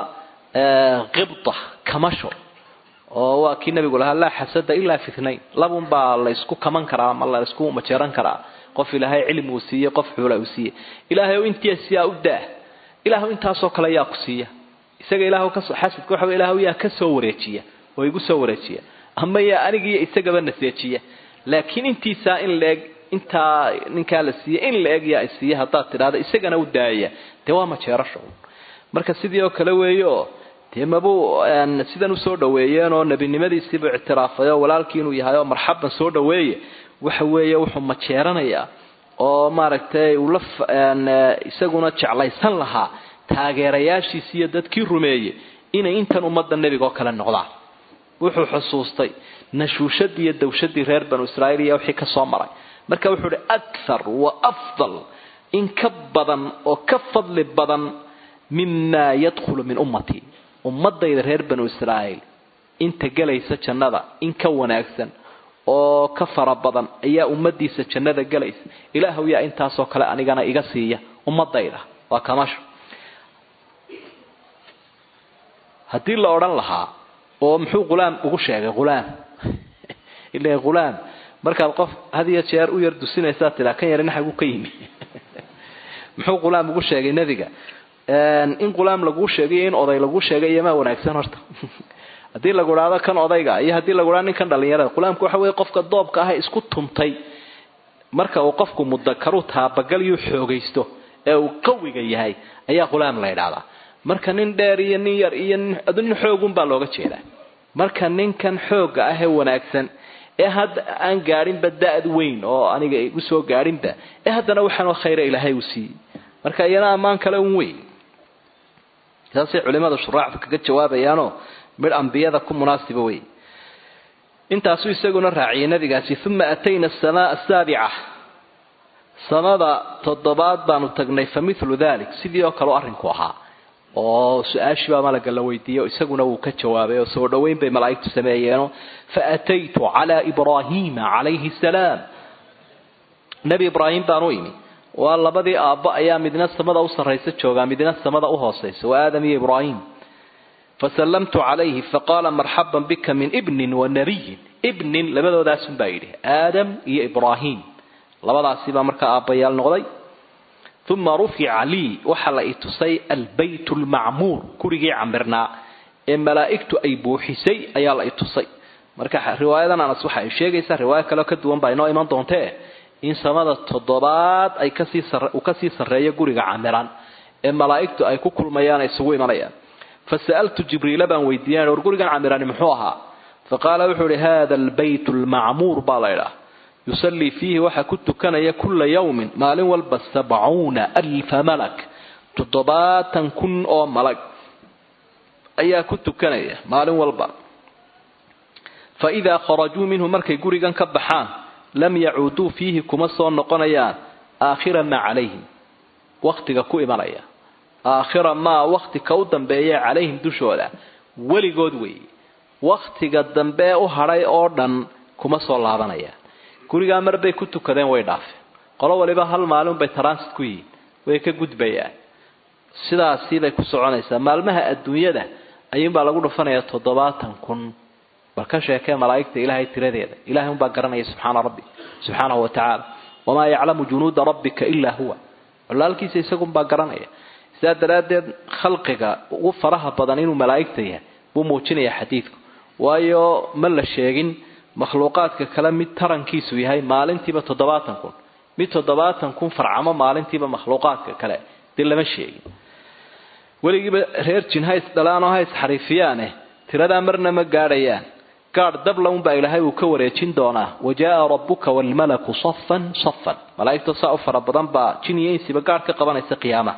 [SPEAKER 1] qibda kamasho oo waa kii nabigu lahaa laa xasada ilaa fitnayn labun baa la isku kaman karaa ama la isku majeeran karaa qof ilaahay cilmi uu siiyey qof xuula uu siiyey ilaahay oo intiisiyaa u daa ilaahu intaasoo kale yaa ku siiya isaga ilaah xasadka waxa ilaah yaa ka soo wareejiya oo igu soo wareejiya ama yaa anigiiyo isagaba naseejiya laakiin intiisaa in leeg intaa ninkaa la siiye in la egya ay siiye haddaad tidhahda isagana u daaya dee waa majeerasho marka sidii oo kale weeyo dee mabuu sidan usoo dhaweeyeen oo nebinimadiisiibuu ictiraafay oo walaalkii inuu yahay oo marxaban soo dhaweeye waxa weeye wuxuu majeeranayaa oo maaragtay uu la isaguna jeclaysan lahaa taageerayaashiisi iyo dadkii rumeeyey inay intan ummadda nebiga oo kale noqdaan wuxuu xusuustay nashuushadii iyo dawshadii reer banu israa'iil iyo wixii ka soo maray marka wuxuu uhi akhar wa afdal in ka badan oo ka fadli badan mima yadkhulu min ummatii ummadayda reer banu israa'iil inta gelaysa jannada in ka wanaagsan oo ka fara badan ayaa ummadiisa jannada gelaysa ilaahu yaa intaasoo kale anigana iga siiya ummadayda waa kamasho haddii la odhan lahaa oo muxuu ghulaam ugu sheegay ghulaam ila ghulaam markaad qof had iyo jeer u yar dusinaysaa tiraa kan yarina xagu ka yimi muxuu ghulaam ugu sheegay nebiga in ghulaam laguu sheegay in oday laguu sheegay iyomaa wanaagsan horta haddii lagu idhaado kan odayga iyo haddii lagu idhado ninkan dhalinyarada ghulaamku waxa weeye qofka doobka ah isku tuntay marka uu qofku mudakaru taabagalyu xoogaysto ee uu qawiga yahay ayaa ghulaam la idhahdaa marka nin dheer iyo nin yar iyo nin xoogun baa looga jeedaa marka ninkan xooga ah ee wanaagsan ee hadda aan gaadhinba da-d weyn oo aniga igu soo gaadhinba ee haddana waxaanoo khayra ilaahay uu siiyey marka iyana ammaan kale un weyn saasay culimada shuraaxdu kaga jawaabayaanoo midh ambiyada ku munaasiba wey intaasuu isaguna raaciyay nabigaasi uma atayna asamaa asaabica samada toddobaad baanu tagnay fa milu dalik sidii oo kaleo arrinku ahaa oo su-aashii baa malaga la weydiiyey isaguna wuu ka jawaabay oo soo dhoweyn bay malaa'igtu sameeyeeno faataytu calaa ibraahiima calayhi salaam nebi ibraahim baan u imi waa labadii aabbo ayaa midna samada u sarraysa joogaa midna samada u hoosaysa waa aadam iyo ibraahim fasallamtu calayhi faqaala marxaban bika min ibnin wa nabiyin ibnin labadoodaasuun baa yidhi aadam iyo ibraahim labadaasibaa markaa aabbayaal noqday uma rufica lii waxaa la i tusay albayt lmacmuur gurigii camirnaa ee malaa'igtu ay buuxisay ayaa la i tusay marka riwaayadan anas waxa ay sheegaysaa riwaayo kaleo ka duwan baa inoo iman doontee in samada toddobaad ay kasii uu kasii sarreeyo guriga camiran ee malaa'igtu ay ku kulmayaan ay isugu imanayaan fasa'altu jibriila baan weydiiyan war gurigan camirani muxuu ahaa faqaala wuxuu ihi hada albayt lmacmuur baa la idhaah yusallii fiihi waxaa ku tukanaya kula yawmin maalin walba sabcuuna alfa malak toddobaatan kun oo malag ayaa ku tukanaya maalin walba fa idaa kharajuu minhu markay gurigan ka baxaan lam yacuuduu fiihi kuma soo noqonayaan aakhira maa calayhim wakhtiga ku imanaya aakhira maa wakhti ka u dambeeya calayhim dushooda weligood weeye wakhtiga dambee u hadhay oo dhan kuma soo laabanayaan gurigaa mar bay ku tukadeen way dhaafeen qolo waliba hal maalin bay transit ku yihiin way ka gudbayaan sidaasiibay ku soconaysaa maalmaha adduunyada ayuunbaa lagu dhufanayaa toddobaatan kun bal ka sheekee malaa'igta ilaahay tiradeeda ilahay unbaa garanaya subxaana rabbi subxaanahu wa tacaala wamaa yaclamu junuuda rabbika ilaa huwa colaalkiisa isagunbaa garanaya sidaa daraaddeed khalqiga ugu faraha badan inuu malaa'igta yahay buu muujinaya xadiidku waayo ma la sheegin makhluuqaadka kale mid tarankiisu yahay maalintiiba toddobaatan kun mid toddobaatan kun farcamo maalintiiba makhluuqaadka kale dee lama sheegin weligiiba reer jin ha isdhalaanoo ha isxariifiyaane tiradaa marna ma gaadhayaan gaadh dabla unbaa ilaahay uu ka wareejin doonaa wajaaa rabbuka waalmalaku safan safan malaa'igta saa u fara badan baa jin iyo insiba gaadh ka qabanaysa qiyaamaha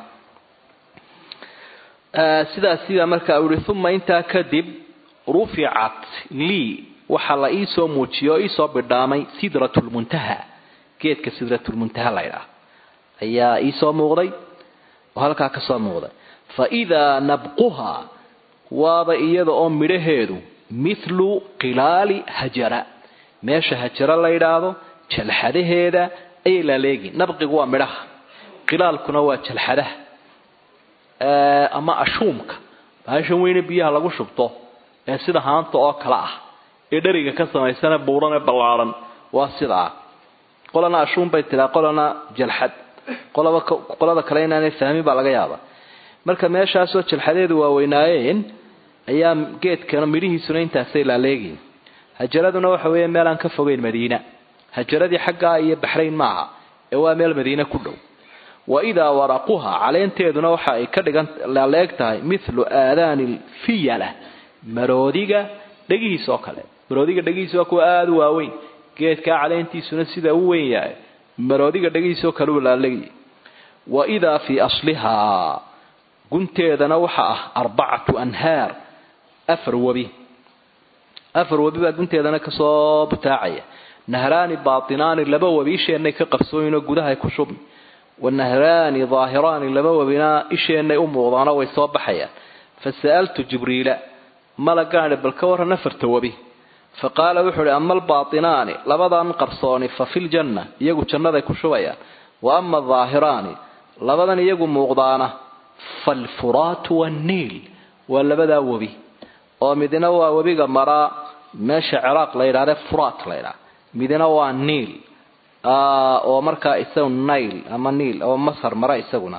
[SPEAKER 1] sidaasiibaa markaa uu yihi uma intaa kadib ruficat lii waxaa la iisoo muujiye oo iisoo bidhaamay sidratulmuntaha geedka sidratulmuntaha la ydhaah ayaa iisoo muuqday oo halkaa ka soo muuqday fa idaa nabquha waaba iyada oo midhaheedu mithlu qilaali hajara meesha hajara la yidhaahdo jalxadaheeda ayay laaleegi nabqigu waa midhaha qilaalkuna waa jalxadaha ama ashuumka baashan weyne biyaha lagu shubto ee sida haanta oo kale ah ee dheriga ka samaysana buuran ee ballaaran waa sidaa qolana ashuun bay tiraa qolana jalxad qolaba qolada kale inaanay fahmin baa laga yaabaa marka meeshaasoo jalxadeedu waaweynaayeen ayaa geedkana midhihiisuna intaasay laaleegiin hajaraduna waxa weeye meel aan ka fogeyn madiina hajaradii xaggaa iyo baxrayn maaha ee waa meel madiine ku dhow wa idaa waraquha caleenteeduna waxa ay ka dhigan leeg tahay mithlu aadaani lfiyala maroodiga dhegihiis oo kale maroodiga dhegihiisa waa kuwa aada u waaweyn geedkaa caleentiisuna sida u weyn yahay maroodiga dhegihiisoo kale u laalegayay wa idaa fii aslihaa gunteedana waxa ah arbacatu anhaar afar webi afar webi baa gunteedana kasoo butaacaya nahraani baatinaani laba webi isheenay ka qarsooyinoo gudahay ku shubmi wanahraani daahiraani laba webina isheenay u muuqdaano way soo baxayaan fasa'altu jibriila malagaani bal ka warran afarta webi fa qaala wuxuu uhi ama albaatinaani labadan qarsooni fa fi ljanna iyagu jannaday ku shubayaan wa ama adaahiraani labadan iyagu muuqdaana falfuraatu wanniil waa labadaa webi oo midna waa webiga maraa meesha ciraaq la yidhahde furaat la ydhaha midna waa niil oo markaa isagu nail ama niil oo masar mara isaguna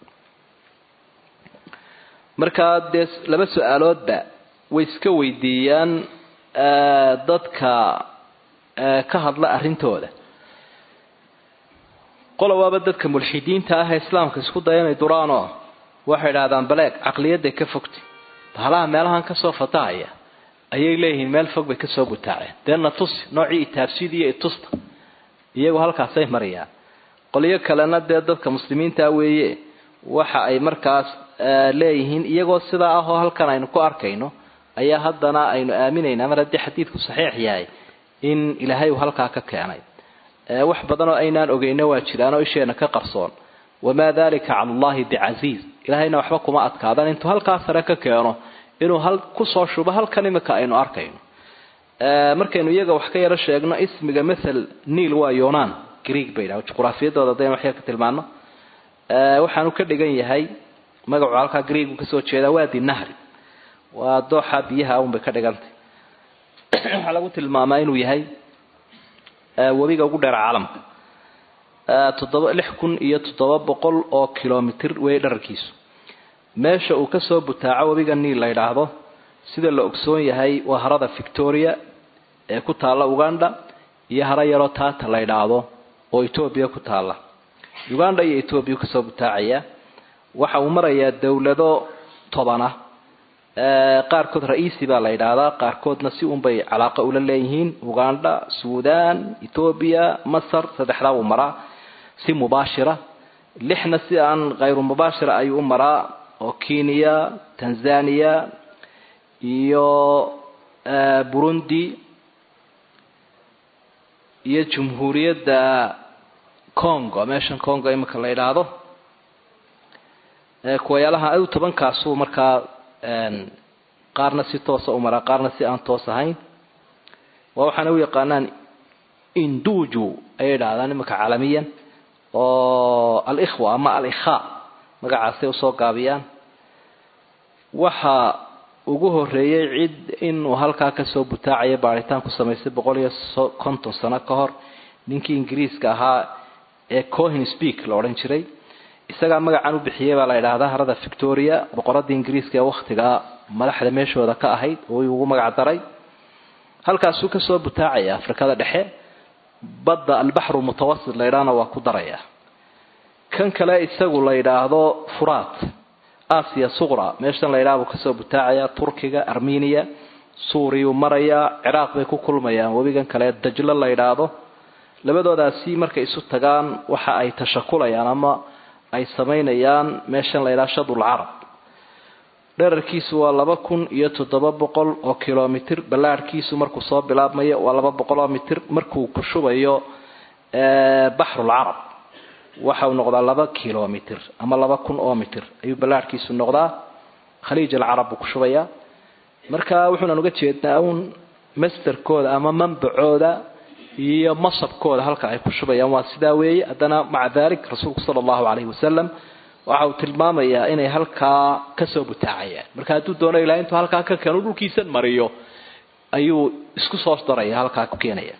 [SPEAKER 1] markaa dee laba su-aaloodba way iska weydiiyaan dadka ka hadla arrintooda qola waaba dadka mulxidiinta ah ee islaamka isku daya inay duraanoo waxay idhahdaan baleeg caqliyadday ka fogtay bahalaha meelahan kasoo fatahaya ayay leeyihiin meel fog bay kasoo butaaceen deena tusi noocii itaabsida iyo itusta iyagu halkaasay marayaan qolyo kalena dee dadka muslimiinta weeye waxa ay markaas leeyihiin iyagoo sidaa ah oo halkan aynu ku arkayno ayaa haddana aynu aaminayna mar haddii xadiidku saxiix yahay in ilaahay uu halkaa ka keenay wax badan oo aynaan ogeyno waa jiraan oo isheena ka qarsoon wamaa dalika cala allahi bicasiiz ilaahayna waxba kuma adkaadan intuu halkaa sare ka keeno inuu hal kusoo shubo halkan imika aynu arkayno markaynu iyaga wax ka yaro sheegno ismiga mathal niil waa yonan greeg bay dhaha juquraafiyadooda hadaynu wax yar ka tilmaano waxaanu ka dhigan yahay magacu halkaa greegu kasoo jeedaa waadi nahri waa dooxa biyaha unbay ka dhigantay waxaa lagu tilmaamaa inuu yahay webiga ugu dheer caalamka toddoba lix kun iyo toddoba boqol oo kilomitr wey dhararkiisu meesha uu kasoo butaaco webiga niil la yidhaahdo sida la ogsoon yahay waa harada victoria ee ku taalla uganda iyo haro yaroo taata la yidhaahdo oo etoobiya ku taalla uganda iyo etoobiya kasoo butaacaya waxa uu marayaa dowlado tobana qaarkood ra-iisi baa la yidhaahdaa qaarkoodna si unbay calaaqa ula leeyihiin uganda suudan etoobiya masar saddexdaa uu maraa si mubaashira lixna si aan khayru mubaashira ayuu u maraa oo kenya tanzania iyo burundi iyo jumhuuriyadda congo meeshan congo imika la yidhaahdo kuwayaalaha adu tobankaasuu markaa qaarna si toosa u maraa qaarna si aan toos ahayn waa waxaana u yaqaanaan induju ayay idhahdaan imika caalamiyan oo alikhwa ama alikha magacaasay usoo gaabiyaan waxa ugu horeeyey cid inuu halkaa kasoo butaacaya baaritaan ku samaysay boqol iyo konton sano ka hor ninkii ingiriiska ahaa ee cohin speak la odhan jiray isagaa magacan u bixiyey baa la yidhaahdaa harada victoria boqoradii ingiriiska ee wakhtigaa madaxda meeshooda ka ahayd oo ugu magac daray halkaasuu kasoo butaacaya afrikada dhexe badda albaxru mutawasit la ydhaahna waa ku daraya kan kale isagu la yidhaahdo furaat asia suqra meeshan la yidhaha buu kasoo butaacaya turkiga armenia suuriyuu marayaa ciraaq bay ku kulmayaan webigan kale dajlo la yidhaahdo labadoodaasi markay isu tagaan waxa ay tashakulayaan ama ay samaynayaan meeshan la yidhaha shadul carab dherarkiisu waa laba kun iyo toddoba boqol oo kilomitr ballaarhkiisu markuu soo bilaabmayo waa laba boqol oo mitr markuu ku shubayo baxrul carab waxa uu noqdaa laba kilomitr ama laba kun oo mitr ayuu ballaarhkiisu noqdaa khaliij alcarab buu ku shubayaa marka wuxuunan uga jeednaa uun masterkooda ama manbacooda iyo masabkooda halka ay ku shubayaan waa sidaa weeye haddana maca dalik rasuulku sala allahu calayhi wasalam waxa uu tilmaamayaa inay halkaa kasoo butaacayaan marka hadduu doono ilahay intuu halkaa ka keeno dhulkiisan mariyo ayuu isku soo daraya halkaa ku keenaya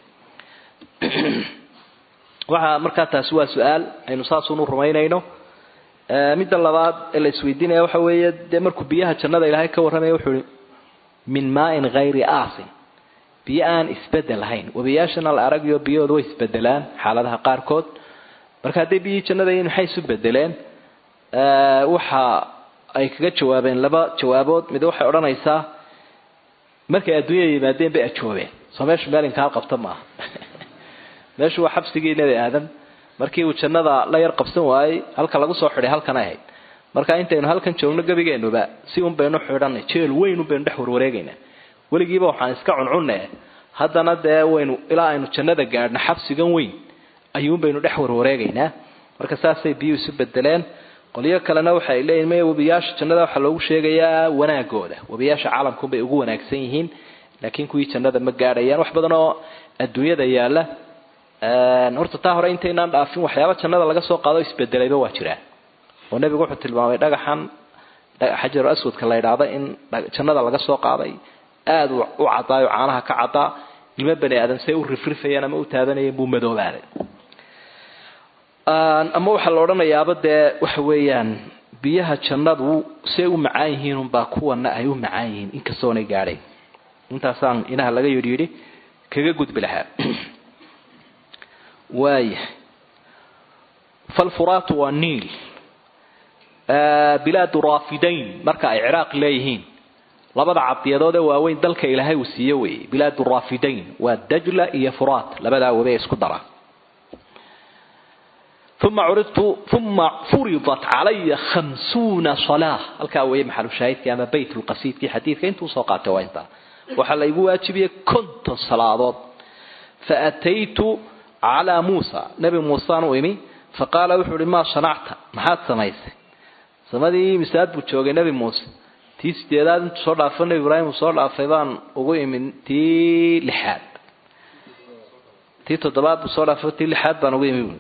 [SPEAKER 1] waxaa markaa taasi waa su-aal aynu saasunu rumaynayno midda labaad ee la isweydiinaya waxa weeye dee markuu biyaha jannada ilaahay ka warramaya wuxuu ihi min maain hayri aasin biyo aan isbedel lahayn webiyaashana la aragayo biyahooda way isbedelaan xaaladaha qaarkood marka haddii biyihii jannada yihiin maxay isu bedeleen waxa ay kaga jawaabeen laba jawaabood mid waxay odhanaysaa markay adduunyada yimaadeen bay ajoobeen soo meeshu meel inkaal qabta maaha meeshu waa xabsigii nebi aadam markii uu jannada la yar qabsan waayey halka lagu soo xidhay halkan ay ahayd marka intaynu halkan joogno gebigeenuba si un baynu xidhanay jeel weyn un baynu dhex warwareegaynaa weligiiba waxaan iska cuncunne haddana dee waynu ilaa aynu jannada gaadhno xabsigan weyn ayuun baynu dhex warwareegaynaa marka saasay biyuu isu bedeleen qolyo kalena waxay leeyihin maya webiyaasha jannada waxaa loogu sheegayaa wanaagooda webiyaasha caalamkunbay ugu wanaagsan yihiin laakiin kuwii jannada ma gaadhayaan wax badan oo adduunyada yaala horta taa hore intaynaan dhaafin waxyaaba jannada laga soo qaado isbedelayba waa jiraa oo nebigu wuxuu tilmaamay dhagaxan xajaru aswadka la yidhaahda in jannada laga soo qaaday aada u cadaayo caanaha ka cadaa ilmo bani aadam say u rifrifayeen ama u taabanayeen buu madoobaaday ama waxaa la odhanayaaba dee waxa weeyaan biyaha jannadu say u macaan yihiin unbaa kuwana ay u macaan yihiin inkastoonay gaadhayn intaasaan inaha laga yidhi yidhi kaga gudbi lahaa waaya falfuraatu waa niil bilaadu raafidayn marka ay ciraaq leeyihiin labada cadiyadood ee waaweyn dalka ilaahay uu siiye weeye bilaadu raafidayn waa dajla iyo furaat labadaa wabe ee isku dara uma curidtu uma furidat calaya khamsuuna salaa halkaa weeye maxalushaahidkii ama bayt lqasiidkii xadiidka intuu soo qaatay waa intaa waxaa laygu waajibiyey konton salaadood faataytu calaa muusa nebi muusaan u imi faqaala wuxuu ihi maa shanacta maxaad samaysay samadii misaad buu joogay nebi muuse tii sideedaad intuu soo dhaafo nebi ibraahim uu soo dhaafay baan ugu imin tii lixaad tii toddobaad buu soo dhaafay tii lixaad baan ugu imi buui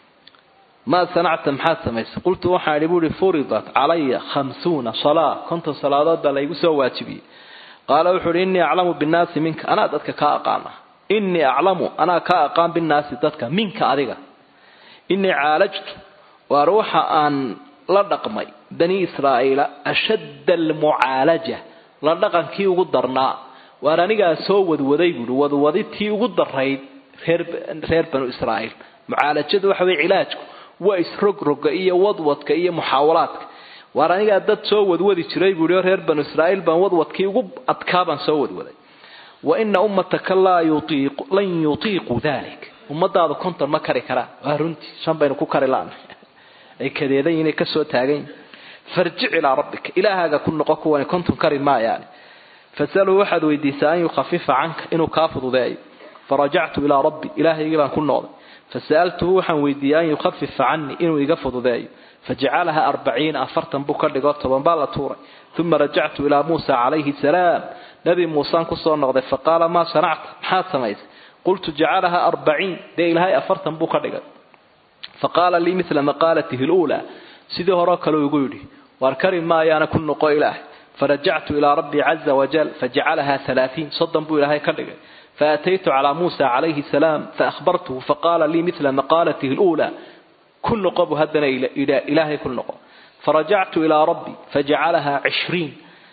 [SPEAKER 1] maa sanacta maxaad samaysay qultu waxaan idhi buuhi furidat calaya khamsuuna salaa konton salaadood baa laygu soo waajibiyey qaala wuxuu ihi innii aclamu binnaasi minka anaa dadka kaa aqaana innii aclamu anaa kaa aqaan binnaasi dadka minka adiga innii caalajtu waar waxa aan la dhaqmay bani israa'iila ashadda almucaalaja la dhaqankii ugu darnaa waar anigaa soo wadwaday buuhi wadwadi tii ugu darayd reer reer banu israa'iil mucaalajadu waxa weye cilaajku waa isrogroga iyo wadwadka iyo muxaawalaadka waar anigaa dad soo wadwadi jiray buuhi oo reer banu israa'iil baan wadwadkii ugu adkaa baan soo wadwaday wa ina ummataka laa yutiiqu lan yutiiqu dalik ummadaadu konton ma kari karaan waa runtii shan baynu ku kari laana ay kadeedan yihin ka soo taagan yihin farjic ilaa rabbika ilaahaaga ku noqo kuwani konton kari maayaani fasaluu waxaad weydiisaa an yukhafifa canka inuu kaa fududeeyo farajactu ilaa rabbi ilaahaygii baan ku noqday fasa'altuhu waxaan weydiiyey an yukhafifa canii inuu iga fududeeyo fajacalaha arbaciina afartan buu ka dhigo toban baa la tuuray uma rajactu ilaa muusa calayhi salaam nebi muusaan kusoo noqday faqaala maa sanacta maxaad samaysay qultu jacalaha arbaciin dee ilaahay afartan buu ka dhigay faqaala lii mila maqaalatihi luulaa sidii horeo kale igu yidhi waar kari maayaana ku noqo ilaah farajactu ilaa rabbii caza wajal fajacalaha alaaiin soddon buu ilaahay ka dhigay faataytu calaa muusa calayhi salaam faahbartuhu faqaala lii mila maqaalatihi luulaa ku noqo buu haddana ilaahay ku noqo farajactu ilaa rabbi fajacalaha cishriin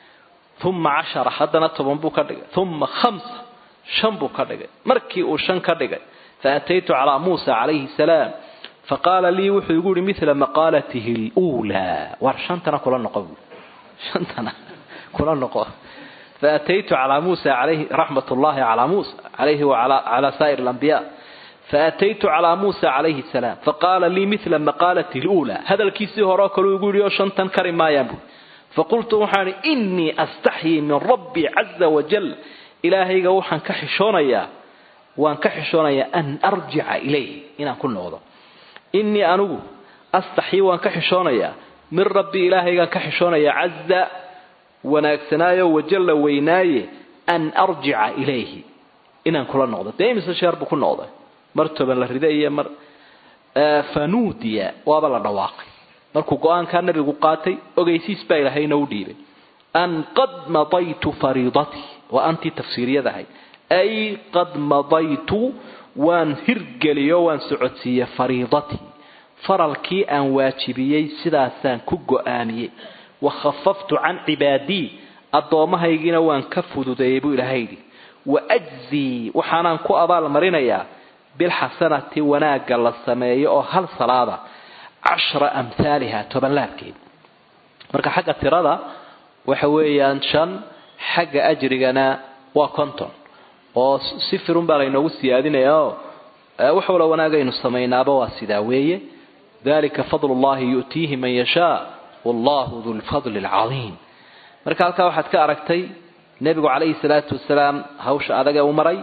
[SPEAKER 1] uma cashara haddana toban buu ka dhigay uma hamsa shan buu ka dhigay markii uu shan ka dhigay faataytu calaa muusa calayhi salaam faqaala lii wuxuu igu yihi mila maqaalatihi luulaa war shantana kula noqo buu shantana kula noqo faataytu calaa muusa calayhi raxmat ullahi calaa muusa calayhi wacalaa saa'ir alambiya faataytu calaa muusa calayhi salaam faqaala lii mila maqaalatihi luulaa hadalkiisii horeo kaleu igu yidhi oo shantan kari maayaan buu faqultu waxaan ihi innii astaxyii min rabbii caza wajal ilaahayga waxaan ka xishoonayaa waan ka xishoonayaa an arjica ilayh inaan ku noqdo innii anigu astaxyi waan ka xishoonayaa min rabbi ilaahaygaan ka xishoonayaa caza wanaagsanaayo wajalla weynaaye an arjica ilayhi inaan kula noqdo dee imise sheer buu ku noqday mar toban la rida iyo mar fanuudiya waaba la dhawaaqay markuu go-aankaa nabigu qaatay ogeysiis baa ilaahayna u dhiibay an qad madaytu fariidatii waa antii tafsiiriyadahay ay qad madaytu waan hirgeliyo waan socodsiiyey fariidatii faralkii aan waajibiyey sidaasaan ku go-aamiyey wa khafaftu can cibaadii addoommahaygiina waan ka fududeeyey buu ilaahay yidhi wa ajzii waxaanaan ku abaalmarinayaa bilxasanati wanaagga la sameeyo oo hal salaada cashra amhaaliha tobanlaabkeed marka xagga tirada waxa weeyaan shan xagga ajrigana waa conton oo si firun baa laynoogu siyaadinaya oo wax walo wanaagaynu samaynaaba waa sidaa weeye dalika fadl llahi yu'tiihi man yashaa wallahu du lfadli alcadiim marka halkaa waxaad ka aragtay nebigu calayhi salaatu wasalaam hawsha adag ee u maray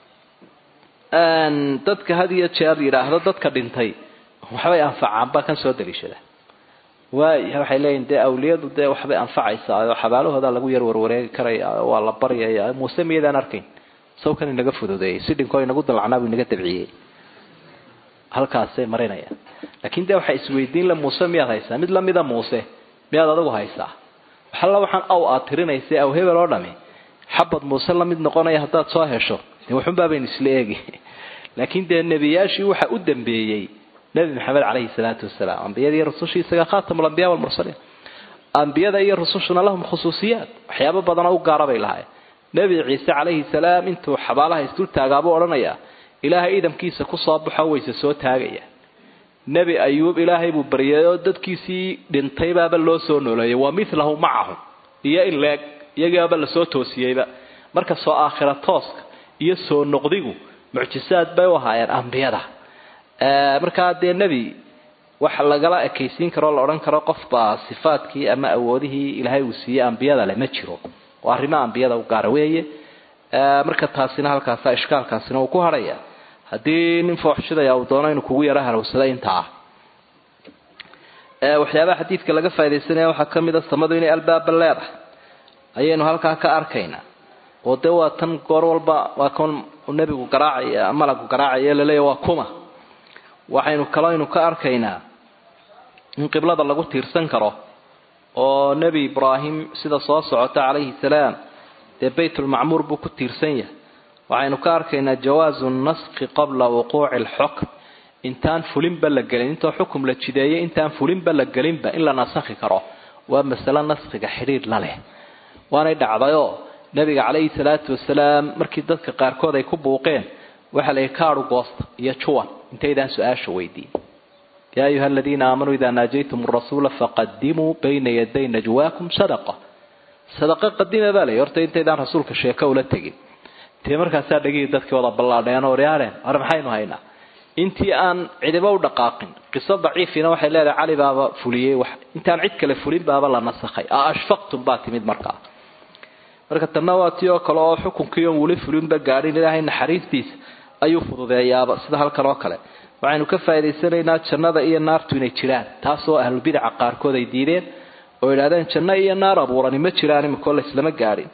[SPEAKER 1] dadka had iyo jeer yidhaahdo dadka dhintay waxbay anfacaan baa kan soo daliishada waaya waxay leeyihin dee awliyadu dee waxbay anfacaysaa oo xabaalahooda lagu yar warwareegi karaya waa la baryaya muuse miyadaan arkayn sawkan inaga fududeeyey si dhinkoo inagu dalacnaa buu inaga dabciyey halkaasay marinayaan laakiin dee waxay isweydiin la muuse miyaad haysaa mid lamida muuse miyaad adigu haysaa waxalla waxaan aw aad tirinaysa aw hebel oo dhami xabad muuse lamid noqonaya haddaad soo hesho dee waxunbaa baynu isla eegi laakiin dee nebiyaashii waxa u dambeeyey nebi maxamed caleyhi salaatu wasalaam ambiyada iyo rusushii isaga khatamulambiya walmursaliin ambiyada iyo rusushuna lahum khusuusiyaad waxyaabo badanoo u gaara bay lahaayeen nebi ciise calayhi salaam intuu xabaalaha isdultaagaabuu odhanayaa ilaahay idamkiisa kusoo baxo wayse soo taagaya nebi ayuub ilaahay buu baryay oo dadkiisii dhintaybaaba loo soo nooleeyay wa milahu macahum iyo in leeg iyagiibaaba lasoo toosiyeyba marka soo aakhira tooska iyo soo noqdigu mucjisaad bay u ahaayeen ambiyada markaa dee nebi wax lagala ekaysiin karoo la odhan karo qofbaa sifaadkii ama awoodihii ilaahay uu siiyey ambiyada le ma jiro oo arrimo ambiyada u gaara weeye marka taasina halkaasa ishkaalkaasina uu ku hadhaya haddii nin fooxshidaya uu doono inuu kugu yaro harowsada intaa ah waxyaabaha xadiidka laga faa'idaysanaya waxaa ka mid a samadu inay albaaba leedahay ayaynu halkaa ka arkaynaa oo dee waa tan goor walba waa kan nebigu garaacaya malagu garaacaya laleeya waa kuma waxaynu kalooynu ka arkaynaa in qiblada lagu tiirsan karo oo nebi ibraahim sida soo socota calayhi salaam dee baytulmacmuur buu ku tiirsan yahay waxaynu ka arkaynaa jawaazu naskhi qabla wuquuci alxukm intaan fulinba la gelin intoo xukum la jideeyay intaan fulinba la gelinba in la nasakhi karo waa masale naskhiga xidhiidh la leh waanay dhacdayoo nebiga calayhi salaatu wasalaam markii dadka qaarkood ay ku buuqeen waxaa la yidhi kaadhu goosta iyo juwan intaydaan su-aasha weydiin yaa ayuha aladiina aamanuu idaa naajaytum rasuula faqadimuu bayna yaday najwaakum sadaqa sadaqa qadima baa layi horta intaydaan rasuulka sheeko ula tegin dee markaasaa dhegihii dadkii wada ballaadheen oo ryaareen hore maxaynu haynaa intii aan cidiba u dhaqaaqin qiso daciifina waxay leedahay cali baaba fuliyey wax intaan cid kale fulin baaba la nasakhay a ashfaqtum baa timid markaa marka tanna waa tii oo kale oo xukunkii oon weli fulinba gaadhin ilaahay naxariistiisa ayuu fududeeyaaba sida halkan oo kale waxaynu ka faa'idaysanaynaa jannada iyo naartu inay jiraan taasoo ahlubidaca qaarkood ay diideen oo yidhahdeen janno iyo naar abuurani ma jiraan imikoo laislama gaadhin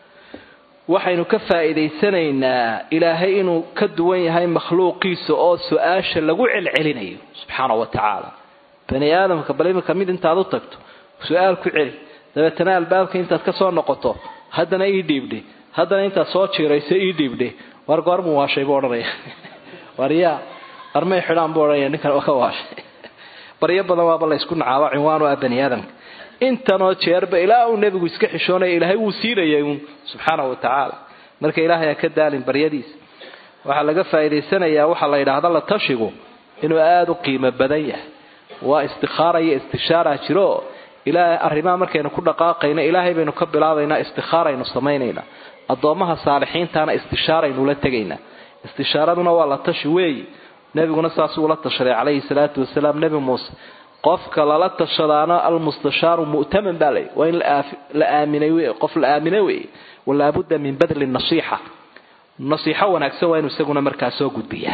[SPEAKER 1] waxaynu ka faa'iidaysanaynaa ilaahay inuu ka duwan yahay makhluuqiisa oo su-aasha lagu celcelinayo subxaana wa tacaala bani aadamka bal iminka mid intaad u tagto su-aal ku celi dabeetana albaabka intaad ka soo noqoto haddana ii dhiibdhe haddana intaad soo jiirayso ii dhiibdhe war goormu waashay buu odhanaya war yaa armay xidhaan buu odhanaya ninkan ka waashay baryo badan waaba la ysku nacaaba cinwaan u ah bani aadamka intanoo jeerba ilaa uu nebigu iska xishoonaya ilaahay wuu siinayay uun subxaana wa tacaala marka ilaahay ha ka daalin baryadiisa waxaa laga faa'idaysanayaa waxaa la yidhaahda la tashigu inuu aada u qiimo badan yahay waa istikhaara iyo istishaara jiro ilaahay arrimaha markaynu ku dhaqaaqayna ilaahay baynu ka bilaabaynaa istikhaaraynu samaynaynaa addoommaha saalixiintaana istishaaraynu la tegaynaa istishaaraduna waa la tashi weeyi nebiguna saasuu ula tashaday calayhi salaatu wasalaam nebi muuse qofka lala tashadaana almustashaaru mu'taman baa lay waa in la aaminay qof la aaminay wey walaabudda min badli nasiixa nasiixo wanaagsan waa inuu isaguna markaa soo gudbiyaa